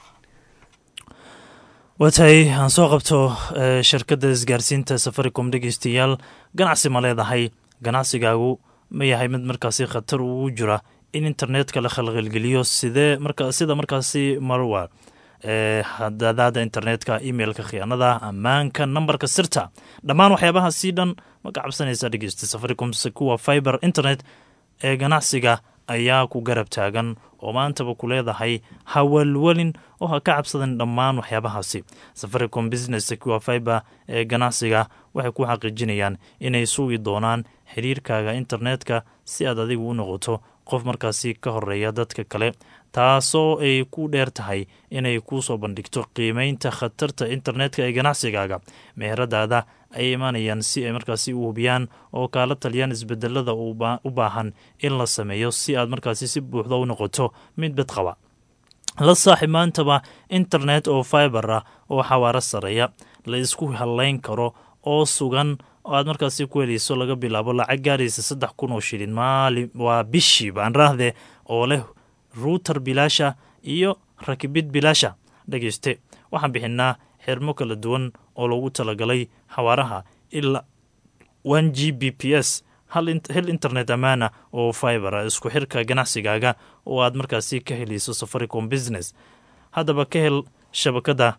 waatahay aan soo qabto shirkadda isgaarsiinta safaricom dhegeystayaal ganacsi ma leedahay ganacsigaagu ma yahay mid markaasi khatar ugu jira in internetka la khalqalgeliyo sidee marka sida markaasi marwa hadadaada internetka emailka khiyaanada ammaanka nambarka sirta dhammaan waxyaabahaasii dhan ma ka cabsanaysa dhegeysta safaricom kuwa fiber internet ee ganacsiga ayaa ku garab taagan oo maantaba ku leedahay hawalwelin oo ha ka cabsadan dhammaan waxyaabahaasi safaricom business secure fiber ee ganacsiga waxay ku xaqiijinayaan inay sugi doonaan xiriirkaaga internetka si aad adigu u noqoto qof markaasi ka horeeya dadka kale taasoo ay ku dheer tahay inay kuu soo bandhigto qiimeynta khatarta internetka ee ganacsigaaga meheradaada ay imaanayaan si ay markaasi u hubiyaan oo kaala taliyaan isbedelada u baahan in la sameeyo si aad markaasi si buuxda u noqoto mid badqaba la saaxib maantaba internet oo fiber ah oo xawaaro sareeya la isku halayn karo oo sugan oo aad markaasi ku helayso laga bilaabo lacag gaaraysa saddex kun oo shilin maali waa bishii baan raahde oo leh ruuter bilaasha iyo rakibid bilaasha dhegeyste waxaan bixinaa xirmo kala duwan oo loogu talagalay xawaaraha ilaa one g b p s hel internet ammaana oo fibera isku xirka ganacsigaaga oo aad markaasi ka helayso safaricom business haddaba ka hel shabakada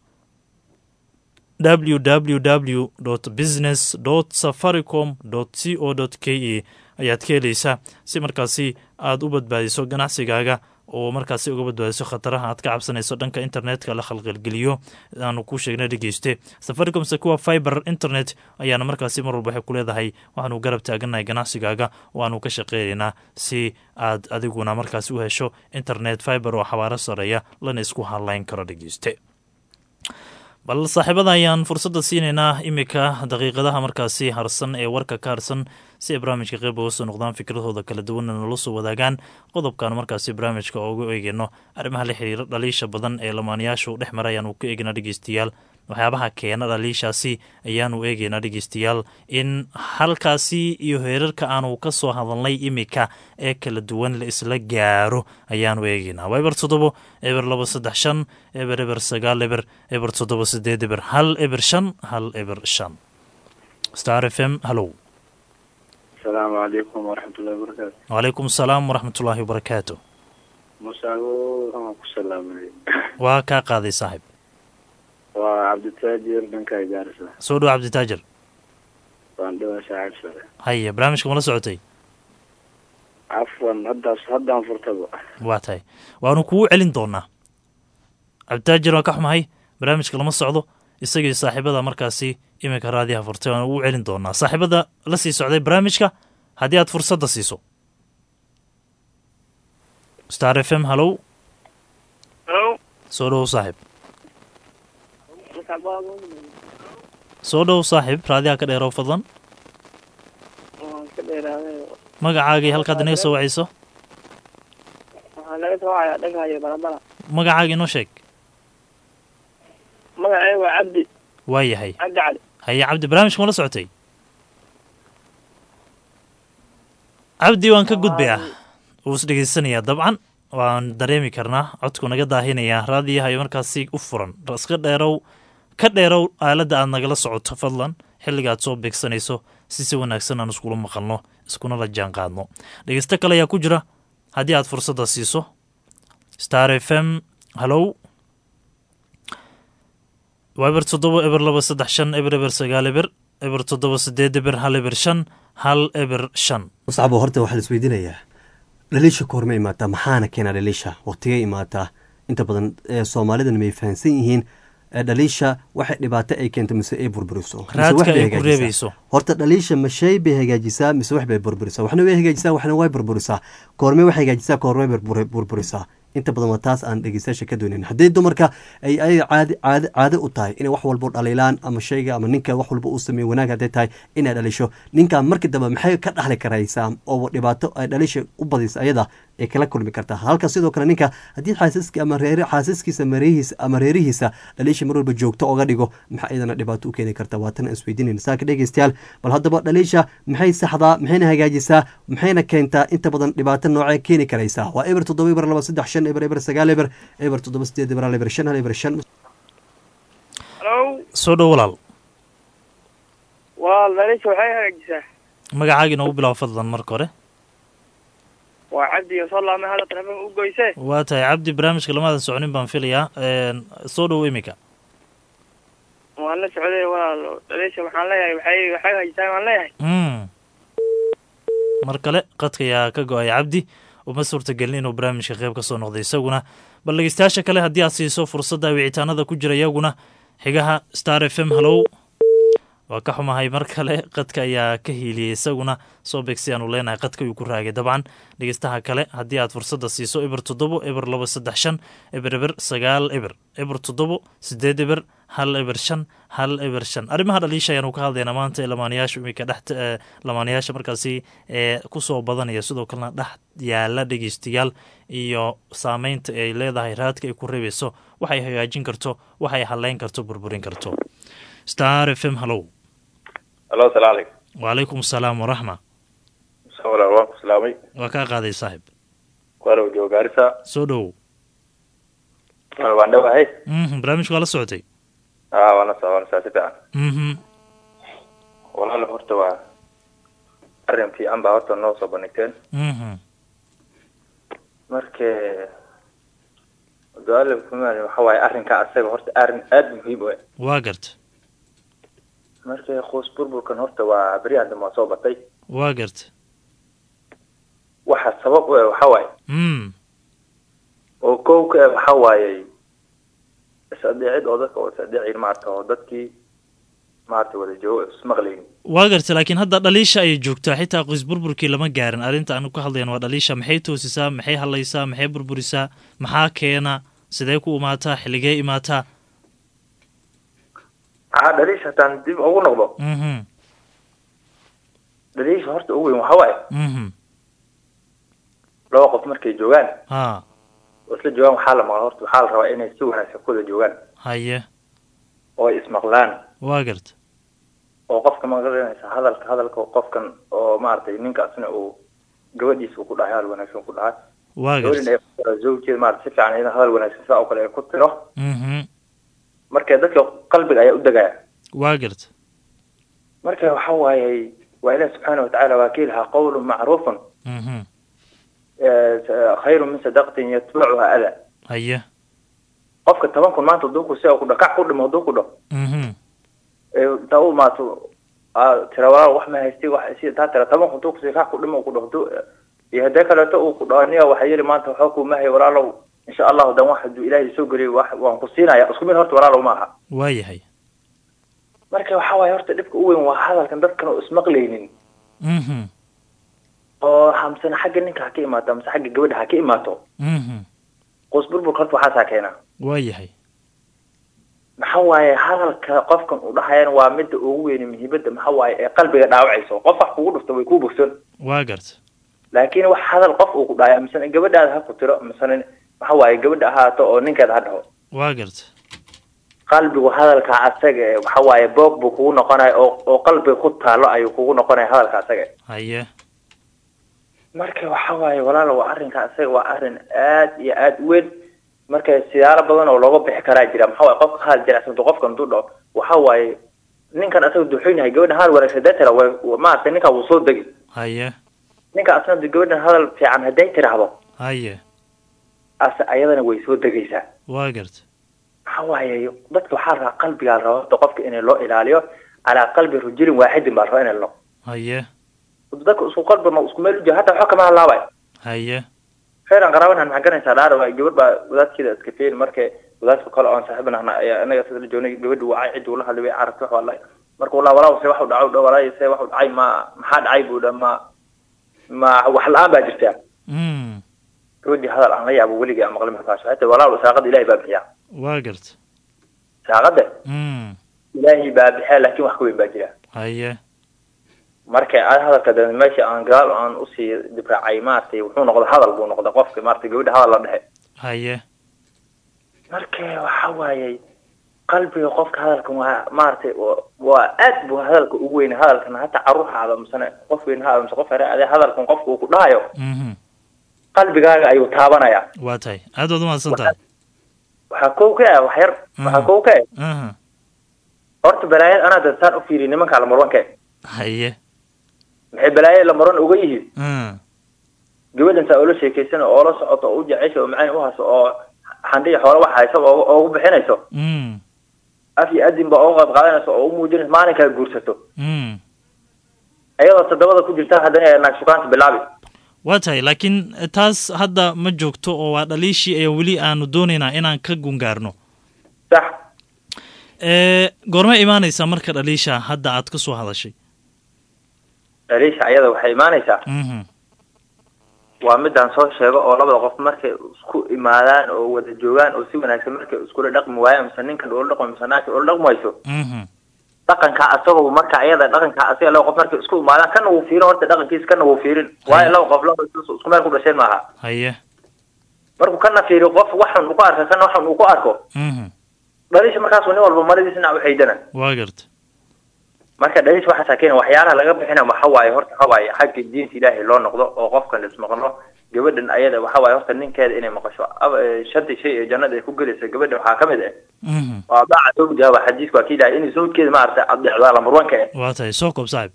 www business safaricom c o k e ayaad ka helaysaa si markaasi aad u badbaadiso ganacsigaaga oo markaasi uga badbaadiso khataraha aad ka cabsanayso dhanka internetka la khalqalgeliyo aanu ku sheegna dhegeyste safaricom secuwa fiber internet ayaana markaasi mar walba waxay ku leedahay waxaanu garab taagannahay ganacsigaaga oo aanu ka shaqeynaynaa si aad adiguna markaasi u hesho internet fiber oo xawaaro sareeya lana isku hadlayn karo dhegeyste bal saaxiibada ayaan fursadda siinaynaa iminka daqiiqadaha markaasi harsan ee warka ka harsan si ay barnaamijka qeyb uga soo noqdaan fikradooda kala duwanna nala soo wadaagaan qodobkan markaasi barnaamijka ugu eegeyno arrimaha la xiriira dhaliisha badan ee lamaanayaashu dhex mara ayaanu ka eegeynaa dhegeystayaal waxyaabaha keena dhaliishaasi ayaanu eegeynaa dhegeystayaal in halkaasi iyo heerarka aanu ka soo hadalnay iminka ee kala duwan la isla gaaro ayaanu eegeynaa waa eber toddobo eber labo saddex shan eber eber sagaal eber eber toddobo sideed eber hal eber shan hal eber shan star f m hallow asalaamu calaykum waraxmatullahi wabarakaatu wacalaykum asalaam waraxmatullaahi wabarakaatu musaago waxaan ku salaamay waa kaa qaaday saaxib waa cabditaajir dhankaa gaarisa soo dhow cabditaajir waan dhawaa shaacib sare haya barnaamijka mala socotay cafwan haddaas haddaan furtaba waa tahay waanu kugu celin doonaa cabditaajir waa ka xumahay barnaamijka lama socdo isagii saaxiibada markaasi iminka raadiyaha furtay waanu ugu celin doonaa saaxiibada la sii socday barnaamijka haddii aad fursadda siiso star f m hallow Hello. soo dhow saaxib soo dhow saaxib raadiyaha ka dheerow fadlan Waan ka dheeraaday. magacaagii halkaad inaga soo wacayso Waxaa laga soo wacayaa dhagahayo balabala. magacaaga inoo sheeg Magacayga waa Cabdi. waa yahay Cabdi Cali. haye cabdi barnaamijka mala socotay cabdi waan ka gudbayaa wuu is dhegeysanayaa dabcan waan dareemi karnaa codku naga daahinayaa raadiyaha iyo markaasi u furan iska dheerow ka dheerow aaladda aad nagala socoto fadlan xilliga aad soo beegsanayso si si wanaagsan aan iskula maqalno iskuna la jaan qaadno dhegeysto kale ayaa ku jira haddii aad fursadda siiso star f m hallow waa eber toddoba eber laba saddex shan eber eber sagaal eber eber toddoba sideed eber hal eber shan hal eber shan muscabo horta waxaa la isweydiinayaa dhaliisha koorma imaataa maxaana keenaa dhaliisha waqtigay imaataa inta badan ee soomaalidan may fahansan yihiin ee dhaliisha waxay dhibaato ay keento mise ay burburiso mise raadka wax bay ay ku hagaajisaa. reebayso horta dhaliisha mashay bay hagaajisaa mise wax bay burburisaa waxna way hagaajisaa waxna way burburisaa koorme way hagaajisaa koorme bay burbur- burburisaa inta badan waa taas aan dhegeystayaasha ka doonin haddii dumarka ay ay caadi caadi caado u tahay inay wax walbo dhaliilaan ama shayga ama ninka wax walba uu sameeyo wanaag hadday tahay inay dhalisho ninka markii dambe maxay ka dhaxli karaysaa oo dhibaato ay dhalisha u badisa ayada ay kala kulmi kartaa halka sidoo kale ninka haddii xaasiski ama reer xaasiskiisa mareehiisa ama reerihiisa dhaliisha mar walba joogto oga dhigo maxaa iyadana dhibaato u keeni karta waa tan aan isweydiinayna saaka dhegeystayaal bal haddaba dhaliisha maxay saxdaa maxayna hagaajisaa maxayna keentaa inta badan dhibaato noocee keeni karaysaa waa eber toddoba eber laba saddex shan eber eber sagaal eber eber toddoba sideed eber hal eber shan hal eber shan halow soo dhow walaal waa dhaliisha waxay hagaajisaa magacaaga inoogu bilaabo fadlan marka hore waa cabdi iyo soo laamay hadda telefoonka u goyse waa tahay cabdi barnaamijka lamaadan soconin baan filayaa Een, soo dhow imika waan la socday walaal dhaliisha waxaan leeyahay waxay waxay hagaajisaa waan leeyahay Mm. mar kale qadka ayaa ka go-ay cabdi uma suurtagelin inuu barnaamijka qayb ka soo noqday isaguna bal dhegeystayaasha kale haddii aad siiso fursadda wicitaanada ku jira iyaguna xigaha star f m hallow waa ka xumahay mar kale qadka ayaa ka hiiliyey isaguna soo beegsi aanu leenahay qadka ayuu ku raagay dabcan dhegeystaha kale haddii aad fursadda siiso eber toddobo eber laba saddex shan eber eber sagaal eber eber toddobo sideed eber hal eber shan hal eber shan arrimaha dhaliisha ayaanu ka hadlaynaa maanta ee lamaanayaasha imika dhex ee lamaanayaasha markaasi ee kusoo badanaya sidoo kalena dhex yaala dhegeystayaal iyo saameynta ay leedahay raadka ay ku reebayso waxay hagaajin karto waxay haleyn karto burburin karto star f m hallow alo asalaam calaykum wacalaykum asalaam waraxma walaal waan ku salaamay waa kaa qaaday saaxib waana joogo gaarisa soo dhowow walaal waan dhowahay mhm barnaamijka waa la socotay aa waana saa waana saa si fiican mhm walaal horta waa arrin fiican baa horta noo soo bandhigteen mhm marka su-aal waxa waaye arrinka asaga horta arrin aada muhiim u ah waa garta marka qoys burburkan horta waa beryahan dambe waa soo batay waa garta waxa sabab u ah waxa waaye mm oo kow ka ah waxa waaye is-adeecid oo dadka oo is-adeecin maarata oo dadkii maarata wada joogo ismaqlaynin waa garta laakiin hadda dhaliisha ayay joogtaa xitaa qoys burburkii lama gaarin arrinta aanu ka hadlayan waa dhaliisha maxay toosisaa maxay hadlaysaa maxay burburisaa maxaa keena sidee ku imaataa xilligee imaataa aa dhaliisha hataan dib ugu noqdo mhm dhaliisha horta ugu weyn waxa waaye mhm laba qof markay joogaan ha oo isla joogaan waxaa la maqla horta waxaa la rabaa inay si wanaagsan ku wada joogaan haye oo ay ismaqlaan waa garta oo qofka maqlanaysa hadalka hadalka qofkan oo maaragtay ninkaasna uu gabadhiisa uu ku dhahay hadal wanaagsan ku dhahay waa gabadhin garta ay ku tiro zawjeeda maarata si fiican iyada hadal wanaagsan sidaa oo kale ay ku tiro mhm marka dadka qalbiga ayaa u degaya waa garta marka waxa waaye waa ilaah subxaana watacaala waa ka ilahaa qawlun macruufun mhm khayru min sadaqatin yatbacuha ada haye qofka toban kun maanta haduu ku si ku dha kac ku dhimo haduu ku dhaho mhm intaa u imaato tira walaal wax ma haystay wax si taa tira toban kun haduu kusi kac ku dhimo ku dhaho haduu iyo haddee kaleeto uu ku dhaho aniga waxa yeli maanta waxaa kuma hay walaalow insha allahu dan wax haduu ilaahay soo geliyay wax waan ku siinaya isku mid horta walaalow ma aha waa yahay marka waxa waaye horta dhibka u weyn waa hadalkan dadkan oo ismaqlaynin mhm oo hamsana xagga ninka ha ka imaato amase xagga gabadha ha ka imaato mhm qoys burburka horta waxaasaa keena waa yahay maxa waaye hadalka qofkan uu dhahayana waa midda ugu weyne muhiimada maxa waaye ee qalbiga dhaawacayso qof wax kugu dhufto way kuu bogson waa garta laakiin wax hadal qof uu ku dhahay misena gabadhaada ha ku tiro misena maxa waaye gabadha ahaato oo ninkeeda ha dhaho waa garta qalbigu hadalka asaga ee waxa waaye boog buu kugu noqonaya oo oo qalbiga ku taalo ayuu kugu noqonaya hadalka asaga haye marka waxa waaye walaalo waa arrinka asaga waa arrin aad iyo aad u weyn marka siyaalo badan oo looga bixi karaa jira maxaa waaye qofka hadal jirecsanto qofkan haduu dhaho waxa waaye ninkan asaga duxoyn yahay gabadha hadal wanaagsan hadday tira way maaragtay ninkaa wuu soo degi haye ninka asna de gabadhan hadal fiican hadday tiraahdo haye ase ayadana way soo degaysaa waa garta maxaa waaye dadka waxaa rabaa qalbigaa la rabaa horta qofka in loo ilaaliyo calaa qalbi rajulin waaxidin baa la rabaa in lo haye dadka isku qalbi ma isku meel u jira hataa waxba kama hadlaabay haye khayran qaraaban maxaa garanaysaa dhaara waay gabadh baa wadaadkeeda iska feyn markay wadaadka kale oon saaxiibna ahna ayaa anaga sida la joognay gabadhi wacay cidii ula hadlay way carabtay wax wallahi marka wallah walaa se wax u dhaco dha walaa se wax u dhacay ma maxaa dhacay buu dha ma ma wax la-aan baa jirtaa mm gabadhii hadal aan la yaabo weligii aan maqlin markaas hata walaa saaqada ilaahay baa bixiya waa garta saaqada mm ilaahay baa bixiya laakiin wax ka weyn baa jira haye marka aad hadalka da meesha aan gadaal aan usii dibraacay maaragtay wuxuu noqday hadal buu noqday qofka maaragtay gabadha hadal la dhexe haye marka waxa waaye qalbiga qofka hadalkan waa maaragtay wa- waa aad buu hadalka ugu weyn hadalkan hataa caruurhaada misane qof weyn ha mise qof yare ade hadalkan qofka uu ku dhahayo mhm qalbigaaga ayuu taabanaya waa tahay aad waad umahadsan tahay waxaa kow ka ah wax yar waxaa kow ka ah aha horta balaayad anaa dantaan u fiiriy nimanka lamarwanka haye maxay balaayad lamarwan uga yihiin mm gabadhan saa oola sheekaysan oo la socoto oo u jecesha oo macaan u hayso oo xandhiya xoolo wax haysa oo oo ugu bixinayso mm af iyo adin ba uga qayb qaadanayso oo u muujinayso maalinkaa guursato mm iyadoo toddobada ku jirta haddana naag sukaanta bilaabi waa tahay laakiin taas hadda ma joogto oo waa dhaliishii ayaa weli aanu doonaynaa inaan ka gungaarno sax ee goorma imaanaysaa marka dhaliisha hadda aad ka soo hadashay dhaliisha ayada waxay imaanaysaa mhm waa midaan soo sheego oo labada qof markay isku imaadaan oo wada joogaan oo si wanaagsan markay iskula dhaqmi waayaan mise ninkan ula dhaqmo mise naagta ula dhaqmayso mhm dhaqanka asagoo marka ayada dhaqanka asaga laba qof markay isku imaadaan kana wuu fiirin horta dhaqankiisa kana wuu fiirin waayo laba qof laba isku isku meel ku dhasheen maaha haye markuu kana fiiriyo qof waxan uu ku arka kana waxan uu ku arko mhm dhaliisha markaasuu nin walba maradiisa dhinac u xaydana waa garta marka dhaliisha waxaasaa keena waxyaalaha laga bixina waxa waaye horta waxa waaye xagga diinta ilaahay loo noqdo oo qofkan ismaqlo gabadhan ayada waxa waaye horta ninkeeda inay maqasho Ab- eh, shantii shay ee jannada ay ku gelaysa gabadha waxaa ka mid ah mhm waa baaca zawjaha waa xadiisku waa kiilahay in zawjkeeda maaragtay adeecdaa lambar wanka ah waa tahay soo koob saaxib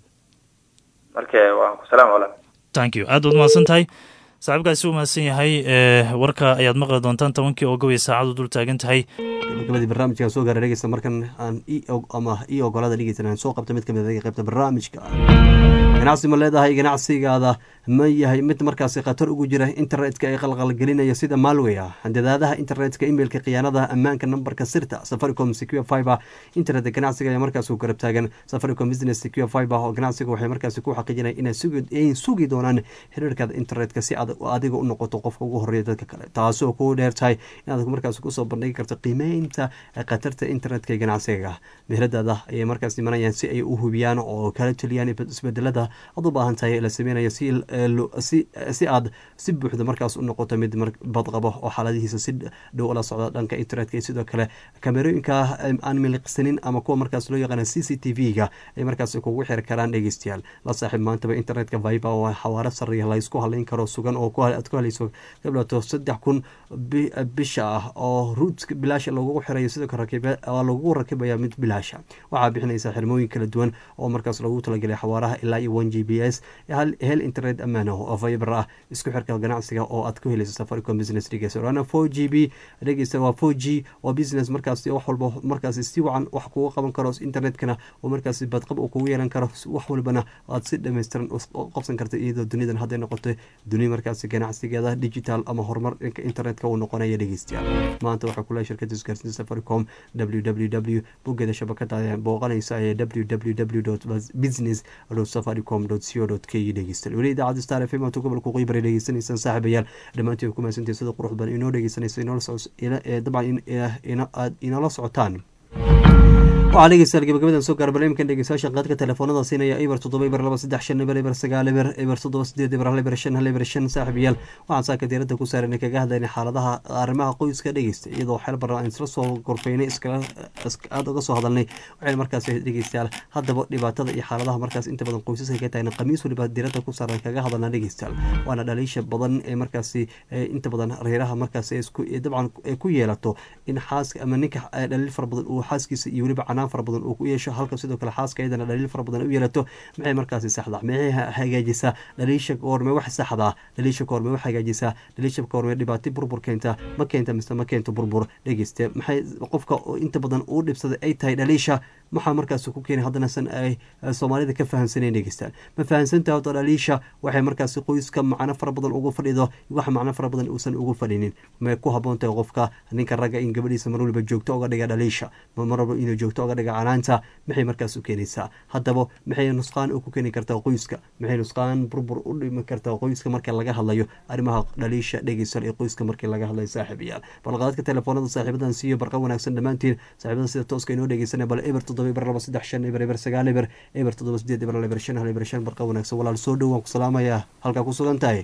marka waan ku salaam walaal thank you aad waad umahadsan tahay saaxiibkaasi u mahadsan yahay ee warka ayaad maqli doontaan tobankii oo gabay saacadu dul taagan tahay gabagabadii barnaamijka soo gaara dhegeysta markan aan i og- ama ii ogolaada dhegeysan aan soo qabta mid kamid ah qaybta barnaamijka ganacsi ma leedahay ganacsigaada ma yahay mid markaasi khatar ugu jira internetka ee qalqalgelinaya sida malwaya handadaadaha internetka emailka khiyaanada ammaanka nambarka sirta safaricom secure fiber internet ganacsiga ayaa markaas u garab taagan safaricom business secure fiber oo ganacsiga waxay markaasi ku xaqiijinaya inay sugi ay sugi doonaan xiriirkaada internetka si aad adiga u noqoto qofka ugu horeeya dadka kale taasoo ku dheer tahay inaad markaas kusoo bandhigi karto qiimeynta khatarta internetka ee ganacsiga meheradaada ayay markaas imanayaan si ay u hubiyaan oo kala taliyaan isbedelada aad u baahan tahay la sameynayo si eh, lo- si si aad si buuxda markaas u noqoto mid mar- badqabo oo xaaladihiisa si dhow ula socda dhanka internetka iyo sidoo kale kamerooyinka eh, aan miliqsanin ama kuwa markaas loo yaqaana c c t v-ga ay markaas kugu xiri karaan dhegeystayaal la saaxiib maantaba internetka viber oo xawaaro sareeya la isku halayn karo sugan oo ku- aad ku halayso gablaato saddex kun bi- bisha ah oo ruut bilaasha lagugu xirayo sidoo kale rakibe- oo lagugu rakibaya mid bilaasha waxaa bixinaysa xirmooyin kala duwan oo markaas lagu talagelay xawaaraha ilaa iyo one g b s hal hel internet ammaan ah oo fiber ah isku xirka ganacsiga oo aad ku helayso safaricom business dhegeysa waana four g b dhegeysa waa four g oo business markaas wax walba markaas si wacan wax kugu qaban karo internetkana oo markaas badqab uu kugu yeelan karo wax walbana aad si dhammaystiran u qabsan karta iyadoo dunidan hadday noqoto duni markaas ganacsigeeda digital ama horumar dhanka internetka uu noqonaya dhegeystayaal maanta waxaa kule shirkada isgaarsiinta safaricom www boggeeda shabakada ayaa booqanaysa ee www business safaricom co k dhegeystayaal weli idaacadda star f m aad gobolka qoybara dhegeysanaysaan saaxiibayaal dhammaantiin ku mahadsantiin sida qurux badan inoo dhegeysanaysa inoola soco dabcan aad inoola socotaan waxaa dhegeystayaal gabagabadan soo gaara barnaamijkan dhegeystayaasha qaadka telefoonada siinaya eber toddoba eber laba saddex shan eber eber sagaal eber eber toddoba sideed eber hal eber shan hal eber shan saaxiibayaal waxaan saaka diiradda ku saaran kaga hadlayna xaaladaha arrimaha qoyska dhegeysta iyadoo xeel baran aan isla soo gorfaynay iskala aada uga soo hadalnay waxayna markaas dhegeystayaal haddaba dhibaatada iyo xaaladaha markaas inta badan qoysaska ka tahayna khamiis waliba diiradda ku saaran kaga hadalna dhegeystayaal waana dhaliisha badan ee markaasi inta badan reeraha markaas dabcan ku yeelato in xaaska ama ninka dhaliil fara badan uu xaaskiisa iyo weliba canaan macno fara badan uu ku yeesho halka sidoo kale xaaska iyadana dhaliil fara badan u yeelato maxay markaasi saxdaa maxay hagaajisaa dhaliisha koorme wax saxdaa dhaliisha koorme wax hagaajisaa dhaliisha koorme dhibaato burbur keenta ma keenta mise ma keento burbur dhegeyste maxay qofka inta badan uu dhibsaday ay tahay dhaliisha maxaa markaas ku keenay haddana san ay soomaalida ka fahamsanayn dhegeystaan ma fahamsantaha horta dhaliisha waxay markaasi qoyska macno fara badan ugu fadhido wax macno fara badan uusan ugu fadhinin may ku haboon tahay qofka ninka ragga in gabadhiisa mar waliba joogto oga dhiga dhaliisha mar walba inuu joogto oga dhiga canaanta maxay markaas u keenaysaa haddaba maxay nusqaan ku keeni kartaa qoyska maxay nusqaan burbur u dhimi kartaa qoyska marka laga hadlayo arrimaha dhaliisha dhegeysan ee qoyska markii laga hadlayo saaxiibayaal balqaadka telefoonada saaxiibadan siiyo barqa wanaagsan dhammaantiin saaxiibada sida tooska inoo dhegeysanaya bal eber toddoba eber laba saddex shan eber eber sagaal eber eber toddoba sideed eber eber shan hal eber shan barqa wanaagsan walaal soo dhow waan ku salaamayaa halkaa ku sugan tahay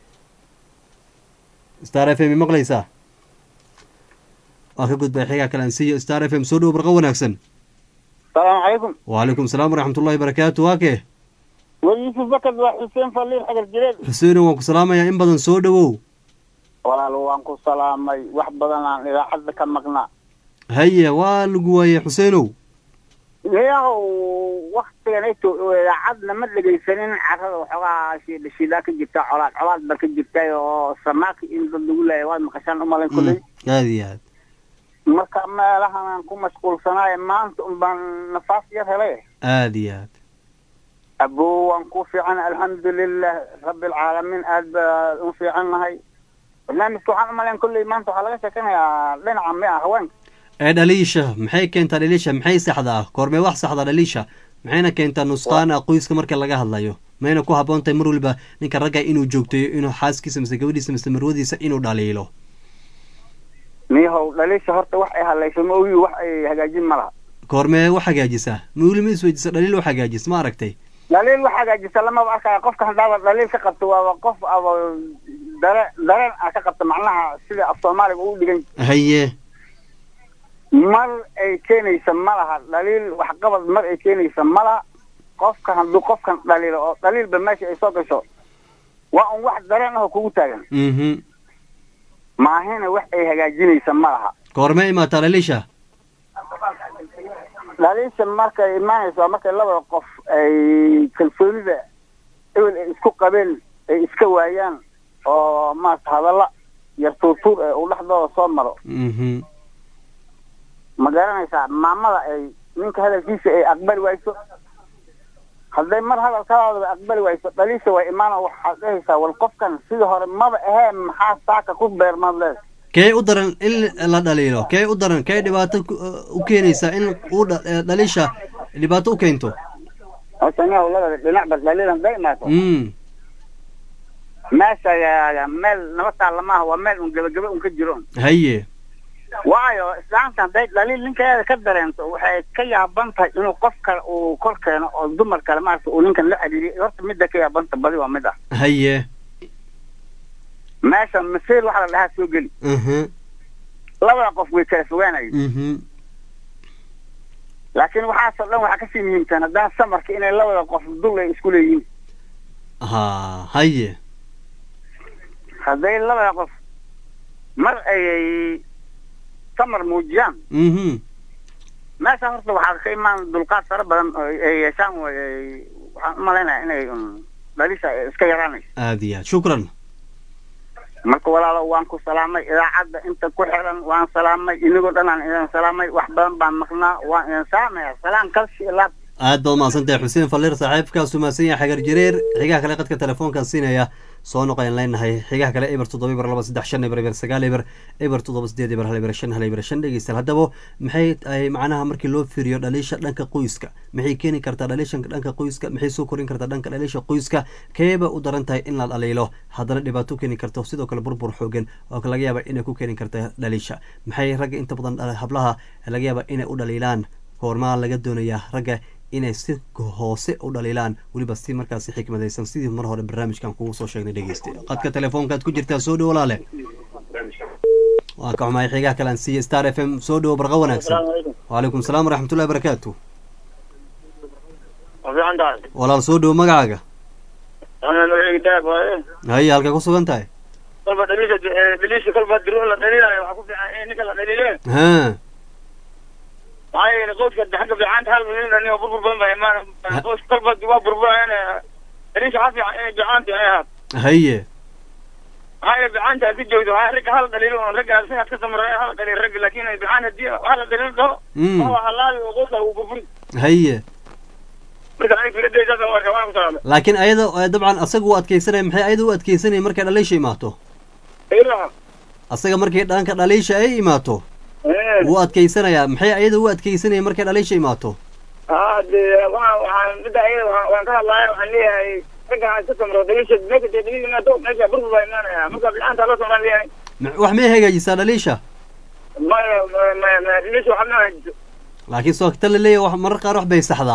star f m maqlaysaa waa ka gudbay xigaa kale aan siiyo star f m soo dhow barqa wanaagsan salaamu calaykum wacalaykum salaam waraxmatullahi barakaatu waa kee war yuusuf bakad waa xuseen faliil xagar jireed xuseeno waan ku salaamayaa in badan soo dhowow walaal waan ku salaamay wax badan aan idaacadda ka maqnaa haye waa lagu waayey xuseenow yaw waktigan ito idaacadna ma dhegaysanin carada waxoogaa shidaa ka jirta colaad colaad ba ka jirtay oo samaaki in dad lagu leeya waad maqashaan umalayn kulley aada iyo aad marka meelahan aan ku mashquulsanaayo maanta un baan nafaas yar helay aada iyo aad abo waan ku fiican alxamdulilah rabbi alcaalamiin aad baa u fiican nahay barnaamijka waxaan umalayn kulley maanta waxaa laga sheekanayaa dhinaca mi ah haweenka ee dhaliisha maxay keentaa dhaliisha maxay saxdaa koormee wax saxdaa dhaliisha maxayna keentaa nusqaana qoyska marka laga hadlayo mayna ku habboon tahay mar waliba ninka ragga inuu joogteeyo inuu xaaskiisa mise gabadhiisa mise marwadiisa inuu dhaliilo miyahow dhaliisha horta wax ay hadlayso ma ogi wax ay hagaajin ma laha koormee wax hagaajisaa ma weli ma isweydiisa dhaliil wax hagaajis ma aragtay dhaliil wax hagaajisa lamaba arkaya qofka haddaaba dhaliil ka qabto waaba qof aba dare dareen a ka qabta macnaha sida af soomaaliga uu dhigan haye mar ay keenaysa ma laha dhaliil waxqabad mar ay keenaysa ma laha qofka hadduu qofkan dhaliilo oo dhaliilba meesha ay soo gasho waa un wax dareen ahoo kugu taagan mhm maahina wax ay hagaajinaysa ma laha koormee imaataa dhaliisha dhaliisha markay imaanayso waa markay labada qof ay kalsoonida ewel ay isku qabeen ay iska waayaan oo maarata hadalla yar tuurtuur ee uu dhexdooda soo maro mhm ma garanaysaa maamada ay ninka hadalkiisa ay aqbali wayso hadday mar hadalkadaadaba aqbali wayso dhaliisha way imaana waxaad dhehaysaa wal qofkan sidii hore maba ahee maxaa saaka ku beermaad leed kee u daran in la dhaliilo kee u daran kee dhibaato ku- u keenaysaa in uu dha- eh, dhaliisha dhibaato u keento horta nin hawlada dhinacba dhaliil hadday imaato mm meesha ya- meel naba taalla maaha waa meel un gebagebe un ka jiro un haye waayo islaamta hadday dhaliil ninkeeda ka dareento waxay ka yaaban tahay inuu qof kale uu kor keeno oo dumar kale maarata uu ninkan la xiriiriyo horta midda ka yaabanta badi waa mid ah haye meesha masiir waxa la dhahaa soo geli mhm labada qof way kala fogaanayen mhm laakiin waxaasoo dhan waxaa kasii muhiimsan haddana samarka inay labada qof dul ay isku leeyihiin ha haye hadday labada qof mar ayay samar muujiyaan mhm meesha horta waxaa ka imaan dulqaad fara badan oo ay yeeshaan way waxaan u malaynaya inay un dhalisha ay iska yaraanayso aada iyo aad shukran marka walaalo waan ku salaamay idaacadda inta ku xiran waan salaamay inagoo dhan aan idin salaamay wax badan baan maqnaa waan idin salaamaya salaan kalsi ilaab aad baad mahadsantahay xuseen falliir saaxiibkaasu mahadsan yahay xagar jareer xigaha kale qadka telefoonkan siinaya soo noqoyan leenahay xigaha kale eber toddoba eber laba saddex shan eber eber sagaal eber eber toddoba sideed eber hal eber shan hal eber shan dhegeystayaal haddaba maxay tahay macnaha markii loo fiiriyo dhaliisha dhanka qoyska maxay keeni kartaa dhaliisha dhanka qoyska maxay soo korin kartaa dhanka dhaliisha qoyska keeba u daran tahay in la dhaliilo haddana dhibaato u keeni karto sidoo kale burbur xoogan oo laga yaaba inay ku keeni karta dhaliisha maxay ragga inta badan dhala- hablaha laga yaaba inay u dhaliilaan goormaa laga doonayaa ragga inay si hoose u dhaliilaan weliba si markaasi xikmadaysan sidii mar hore barnaamijkan kugu soo sheegnay dhegeyste qadka telefoonkaad ku jirtaa soo dhowo walaale waa ka xumahay xigaha kale aan siiya star f m soo dhowo barqa wanaagsan waalaikum salaam waraxmatullahi barakaatu fiican tahay walaal soo dhowo magacaaga ana magaciga daab waaye haye halkay ku sugan tahay kolba dhaliisha dhaliisha kolba diru la dhaliilayo waxaa ku fiican in ninka la dhaliile ha maxaa yeelay qoyska xagga fiicanta hal milyan aniga burbur badan baa imaan qoyska kolba waa burburayaan daliisha waxaa fiican inay fiicanta ay ahaat haye maxaa yeelay fiicanta haddii joogto waxaa ragga hal dhaliilo oo ragga sinaad ka samara hal dhaliil ragga laakiin ay fiican haddii hal dhaliil dhaho Mm. waa halaabi oo qoyska uu burburi haye marka aniga filadaysaas aan u arkaa waan ku salaamay laakiin ayada eh, dabcan asaga u adkeysanaya maxay ayada u adkeysanaya markay dhaliisha imaato ilaha asaga markay dhanka dhaliisha ay imaato wuu adkeysanayaa maxay ayada u adkeysanaya markay dhaliisha imaato haa dee waxaan waxaan midda ayada waxaan waan ka hadlaaya waxaan leeyahay ragga aan ka samro daliisha meesha dee daliil imaado meesha burbur baa imaanaya marka fiicanta loo samraan leeyahay Ma- wax may hagaajisaa dhaliisha maya ma ma ma daliisha waxaa ma hagaajiso laakiin soo ta la leeyahay wax marar qaar wax bay saxdaa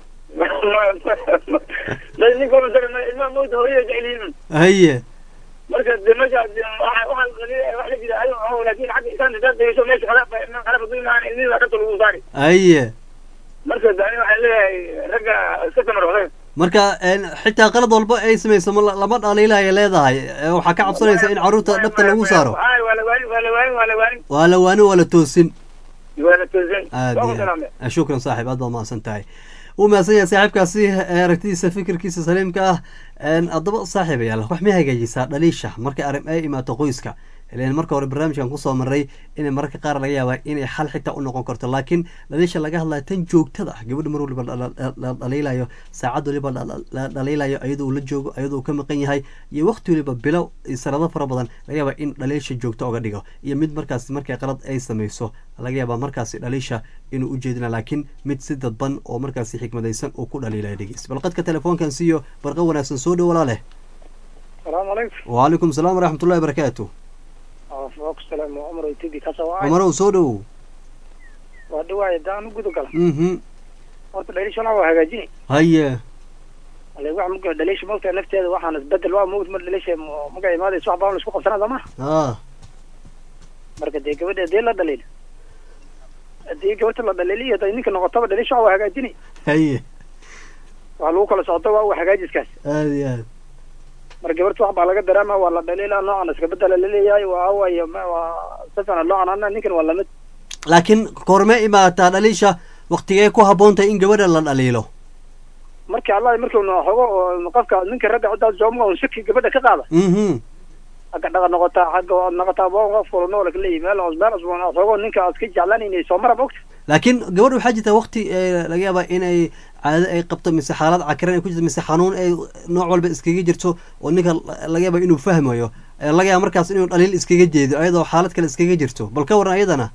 ilmaha mawta hooyada jecelihiin haye marka de meesha waxaan wax la jira ayo laakin xagga isaan hadaad dayso meesha khalaaf baa khalaaf hadduu imaan ilmihi baa dhabta lagu saari haye marka de aniga waxaan leeyahay ragga iska samar waxday marka een, xitaa qalad walba ay samayso ma la- lama dhaliilaya leedahay Eh, waxaa ka cabsanaysa in carruurta dhabta lagu saaro ay waa la waanin waa la waanin waa la waanin waa la waani waa la toosin waa la toosan aad waa iyo ku salaamay aad shukran saaxiib aad baad mahadsan tahay wuu mahadsan yahay saaxiibkaasi eh, aragtidiisa fikirkiisa saliimka ah Een, haddaba saaxiibayaal wax may hagaajisaa dhaliisha markay arrin ay imaato qoyska ilan marka hore barnaamijkan kusoo maray inay mararka qaar laga yaaba inay xal xitaa u noqon karto laakiin dhaliisha laga hadlayo tan joogtada ah gabadha mar waliba la- la la dhaliilayo saacad waliba la- la- la dhaliilayo iyadoo uu la joogo iyadoo uu ka maqan yahay iyo waqti waliba bilo iyo sanado fara badan laga yaaba in dhaliisha joogto oga dhigo iyo mid markaas markay qalad ay samayso laga yaaba markaasi dhaliisha inuu ujeedina laakiin mid si dadban oo markaasi xikmadaysan uu ku dhaliilaya dhegeys bal qadka telefoonkan siiyo barqa wanaagsan soo dhow walaaleh salaamu calaykum waalaikum salaam waraxmatullahi barakaatu waaku salaam waa cumar tigi ka soo cumarow soo dhowow waa dhawaaya daan u guda gala mhm horta dhaliishana waa hagaajini haye ale wax muga dhaliisha mogta nafteeda waxaan isbedel waa mogt mar dhaliisha maga imaadaysa wax baan isku qabsanaa sooma ah marka dee gabadha hadii la dhaliil hadii gabadha la dhaliiliyo haday ninka noqotaba dhaliisha waa hagaajini haye waa lagu kala socdo waa hagaajiskaas aad iyo aad marka gabarta wax baa laga dareema waa la dhaliila noocan iska bedela laleeyahay waa waay waa safana noocan ana ninkan waa lamid laakiin korme imaataa dhaliisha waktigee ku habboon tahay in gabadha la dhaliilo marka allah markuu na xogo oo qofka ninka ragga ciddaas jooma un shaki gabadha ka qaada mhm xagga dhaqa noqotaa xagga noqotaa bo qof kula nool kaleeyahy meel hoos meel cusban aad xogo ninka aad ka jeclaanaynay soo mara mogta laakiin gabadha waxaa jirta wakti eh, laga yaaba inay caado ay qabto mise xaalad cakiran ay ku jirto mise xanuun ay nooc walba iskaga jirto oo ninka laga yaaba inuu fahmayo Eh, laga yaaba markaas inuu dhaliil iskaga jeedo ayadoo xaalad kale iskaga jirto bal ka waran ayadana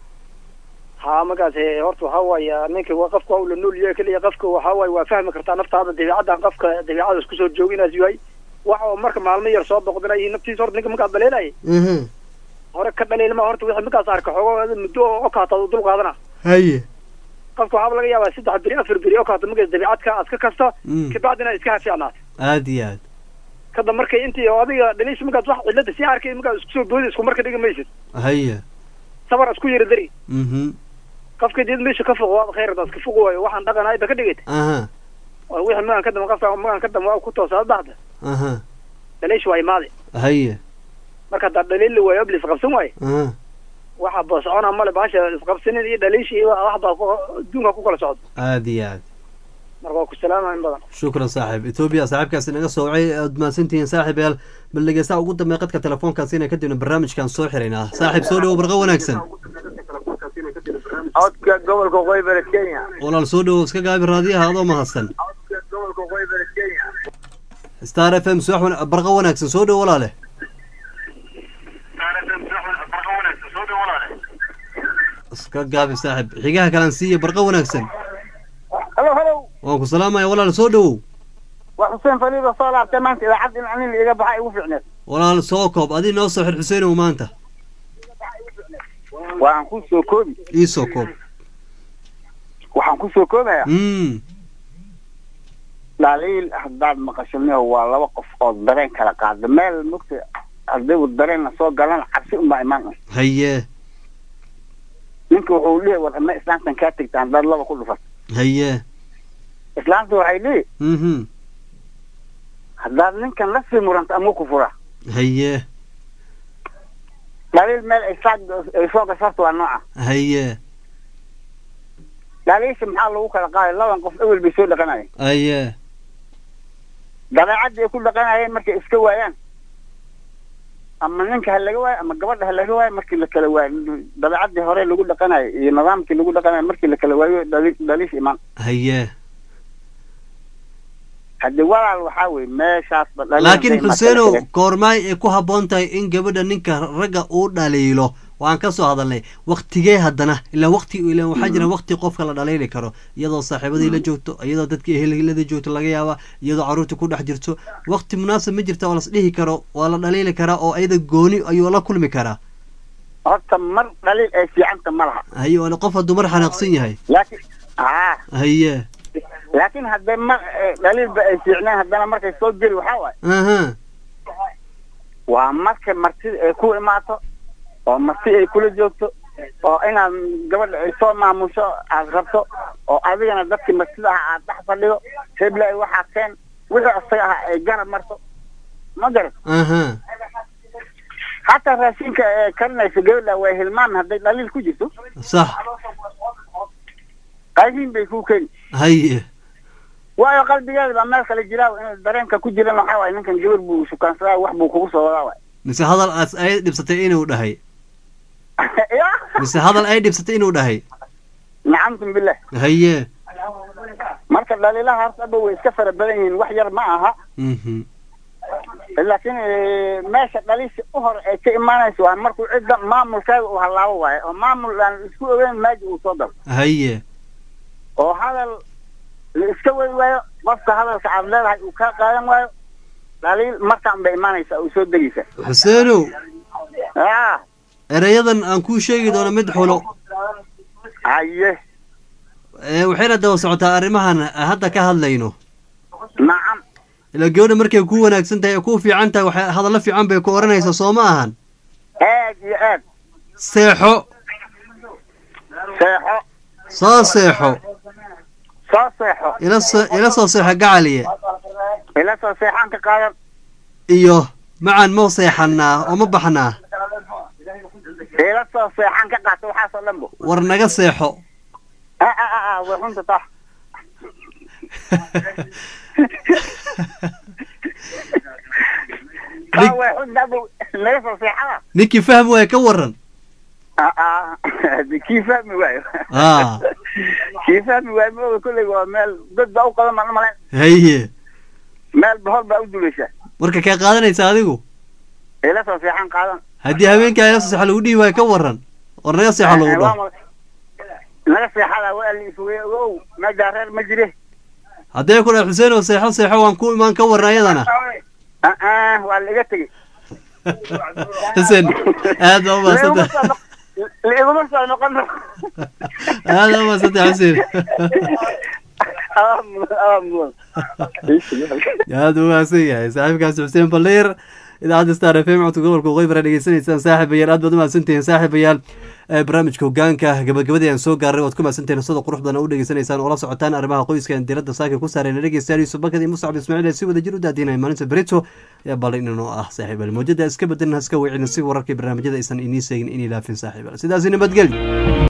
ha markaas eh, horta waxaa waaye ninka waa qofka waa la nool yahay keliya qofka waxaa waaye waa fahmi kartaa naftaada dabeecaddan qofka dabeecada isku soo jooginaas yahay wax oo marka maalmo yar soo boqdinay naftiisa horta ninka markaad dhaleelaya mhm hore ka dhaliilma horta wixii markaas arka xogo muddo oo okaata dul qaadana haye qofka waxaaba laga yaabaa saddex beri afar beri okaata markaas dabeecadka aad ka kasta Mm. kabacdina iska hafiicnaato aad iyo aad kada markay intii oo adiga dhaliisha markaas wax cilada sii arkay markaas isku soo boodi isku marka dhigi maysid haye sabar isku yara dari mhm qofka did meesha ka foq waaba khayr daas ka foq waayo waxaan dhaqan ayba ka dhigayta aha waa wixii magan ka dama qofka magan ka dama waa ku toosaa baxda aha dhaliisha waa imaade haye marka haddaa dhaliil la waayo abli isqabsan waayo aha waxa ba socona male baasha isqabsanin iyo dhaliisha iyo wax baa ku- adduunka ku kala socdo aad iyo aad marka waa ku salaamaya in badan shukran saaxiib etoobiya saaxiibkaasi naga soocay aad mahadsantihiin saaxiib yaal bal dhegeystaha ugu dambeeya qadka telefoonkaasi inay kadibna barnaamijkan soo xiraynaa saaxiib soo dhowo barqa wanaagsan codka gobolka qoybere kenya walaal soo dhowo iska gaabi raadiyaha adoo mahadsan gobolka qoybere kenya star f m subax wana- barqa wanaagsan soo dhowo walaale iska gaabi saaxiib xigaha kalaan siiya barqa wanaagsan halo halo waan ku salaamaya walaal soo dhowow waa xuseen faliiba soo laabtay maanta idaacadda in anin iga baxa igu fiicneed walaal soo koob adii noo soo xir xuseenow maanta waxaan ku soo koobi ii soo koob waxaan ku soo koobaya mm dhaliil haddaad maqashaniho waa laba qof oo dareen kala qaada meel mugta hadaygu dareenna soo galana cabsi unbaa imaan un haye ninka wuxuu leeyahy war ama islaamtan kaa tegta haddaad laba ku dhufat haye islaamta waxay leeyahy mhm haddaad ninkan la sii muranto ama ku fura haye dhaliil meel ay saa ay soo gasharto waa nooca haye dhaliisha maxaa lagu kala qaaday laban qof ewel bay soo dhaqanayeen aye dabeecadda ay ku dhaqanayeen markay iska waayaan ama ninka ha laga waayo ama gabadha ha laga waayo markii la kala waayo dabeecaddii hore lagu dhaqanayo iyo nidaamkii lagu dhaqanayo markii la kala waayo dhali- dhaliish imaan haye haddii walaal waxaa weye meeshaasba dhaliil laakiin hadday imaatay xuseenow la kala- goormaay ay ku habboon tahay in gabadha ninka ragga uu dhaliilo waan ka soo hadalnay waktigee haddana ilaa wakti ilaa waxaa jira wakti qofka la dhaliili karo iyadoo saaxiibadii la joogto iyadoo dadkii ehelada joogto laga yaaba iyadoo caruurta ku dhex jirto wakti munaasab ma jirta oo las dhihi karo waa la dhaliili karaa oo iyada gooni ayuu la kulmi karaa horta mar dhaliil ay fiicanta ma laha haye waana qof hadduu mar xanaaqsan yahay laakiin haa haye laakiin hadday mar eh, dhaliilba ay fiicneen haddana markay soo geli waxaa waaye aha waa marka martida ay ku imaato oo marti ay kula joogto oo inaad gabadha ay soo maamusho aad rabto oo adigana dadkii martida aha aad dhex fadhido hebla ay waxaa keen wixii isaga aha ay garab marto ma garat aha hataa raashinka ee karinaysa gabadha way hilmaan hadday dhaliil ku jirto sax qaybiin bay ku keeni haye waayo qalbigeeda baa meel kale jiraa in dareenka ku jiran waxaa waaye ninkan gabar buu shukaansadaa wax buu kugu soo wadaa waay mise hadal aas ay dhibsatay inuu dhahay ya mise hadal ay dhibsatay inuu dhahay nacamtum billah haye marka dhaliilaha hortaba way iska fara badan yihiin wax yar ma aha mhm laakiin eh, meesha dhaliisha u hor ay ka imaanayso waa markuu cidda maamulkeeda uu hallaabo waaye oo maamul aan isku ogeyn maaji uu soo dalo haye oo hadal la iska wadi waayo qofka hadalka aad leedahay uu kaa qaadan waayo dhaliil markaan bay imaanaysaa uu soo degaysa xuseenow ya ereyadan aan kuu sheegi doono mid xulo haye ee waxayna daba socotaa arrimahan hadda ka hadlayno nacam ilaa gabadha markay kuu wanaagsan tahay ee kuu fiican tahay waxay hadallo fiican bay ku odhanaysaa soo ma ahan aad iyo aad seexo seexo soo seexo soo seexo ila soo ila soo seexo gacaliye ila soo seexaan ka qaadan iyo macaan ma seexanaa oo ma baxnaa ila soo seexaan ka qaata waxaasoo dhan bo war naga seexo a a a a way runta taa taa way runta bo naga soo seexada ninkii fahmi waaya ka waran a a kii fahmi waayo aa kii fahmi waayo maoga kolley waa meel dad baa u qadan baan umalayn haye meel bahol baa u dulaysa marka kee qaadanaysa adigu ila soo seexan qaadan haddii habeenkaa ila soo seexo lagu dhihi waayo ka waran war naga seexo lagu dhaho naga seexada waa la ifogey ogow meedaa reer ma jire haddee ku dhahay xuseen oo seexo seexo waan ku imaan ka waran ayadana a a waa la iga tegey xuseen aad baa umahadsanta laiguma soo noqon aad baa umahadsanta xuseen aad buu umahadsan yahay saaxiibkaasi xuseen baliir idaacadda star f m codka gobolka waqooyi bara dhegeysanaysaan saaxiibayaal aad baad umahadsantihiin saaxiibayaal ee barnaamijka hogaanka gabagabadii aan soo gaaray waad ku mahadsantihiin sida qurux badan u dhegeysanaysaan oo la socotaan arrimaha qoyska aan diiradda saaka ku saarayna dhegeystayaal yuusuf bakad iyo muscab ismaaciil ee si wada jir u daadinaya maalinta berito ayaa balay inanoo ah saaxiibayaal mawjada iska bedelin haska wicina si wararkii barnaamijyada aysan inii seegin inay laafin saaxiibayaal sidaasi nabadgelyo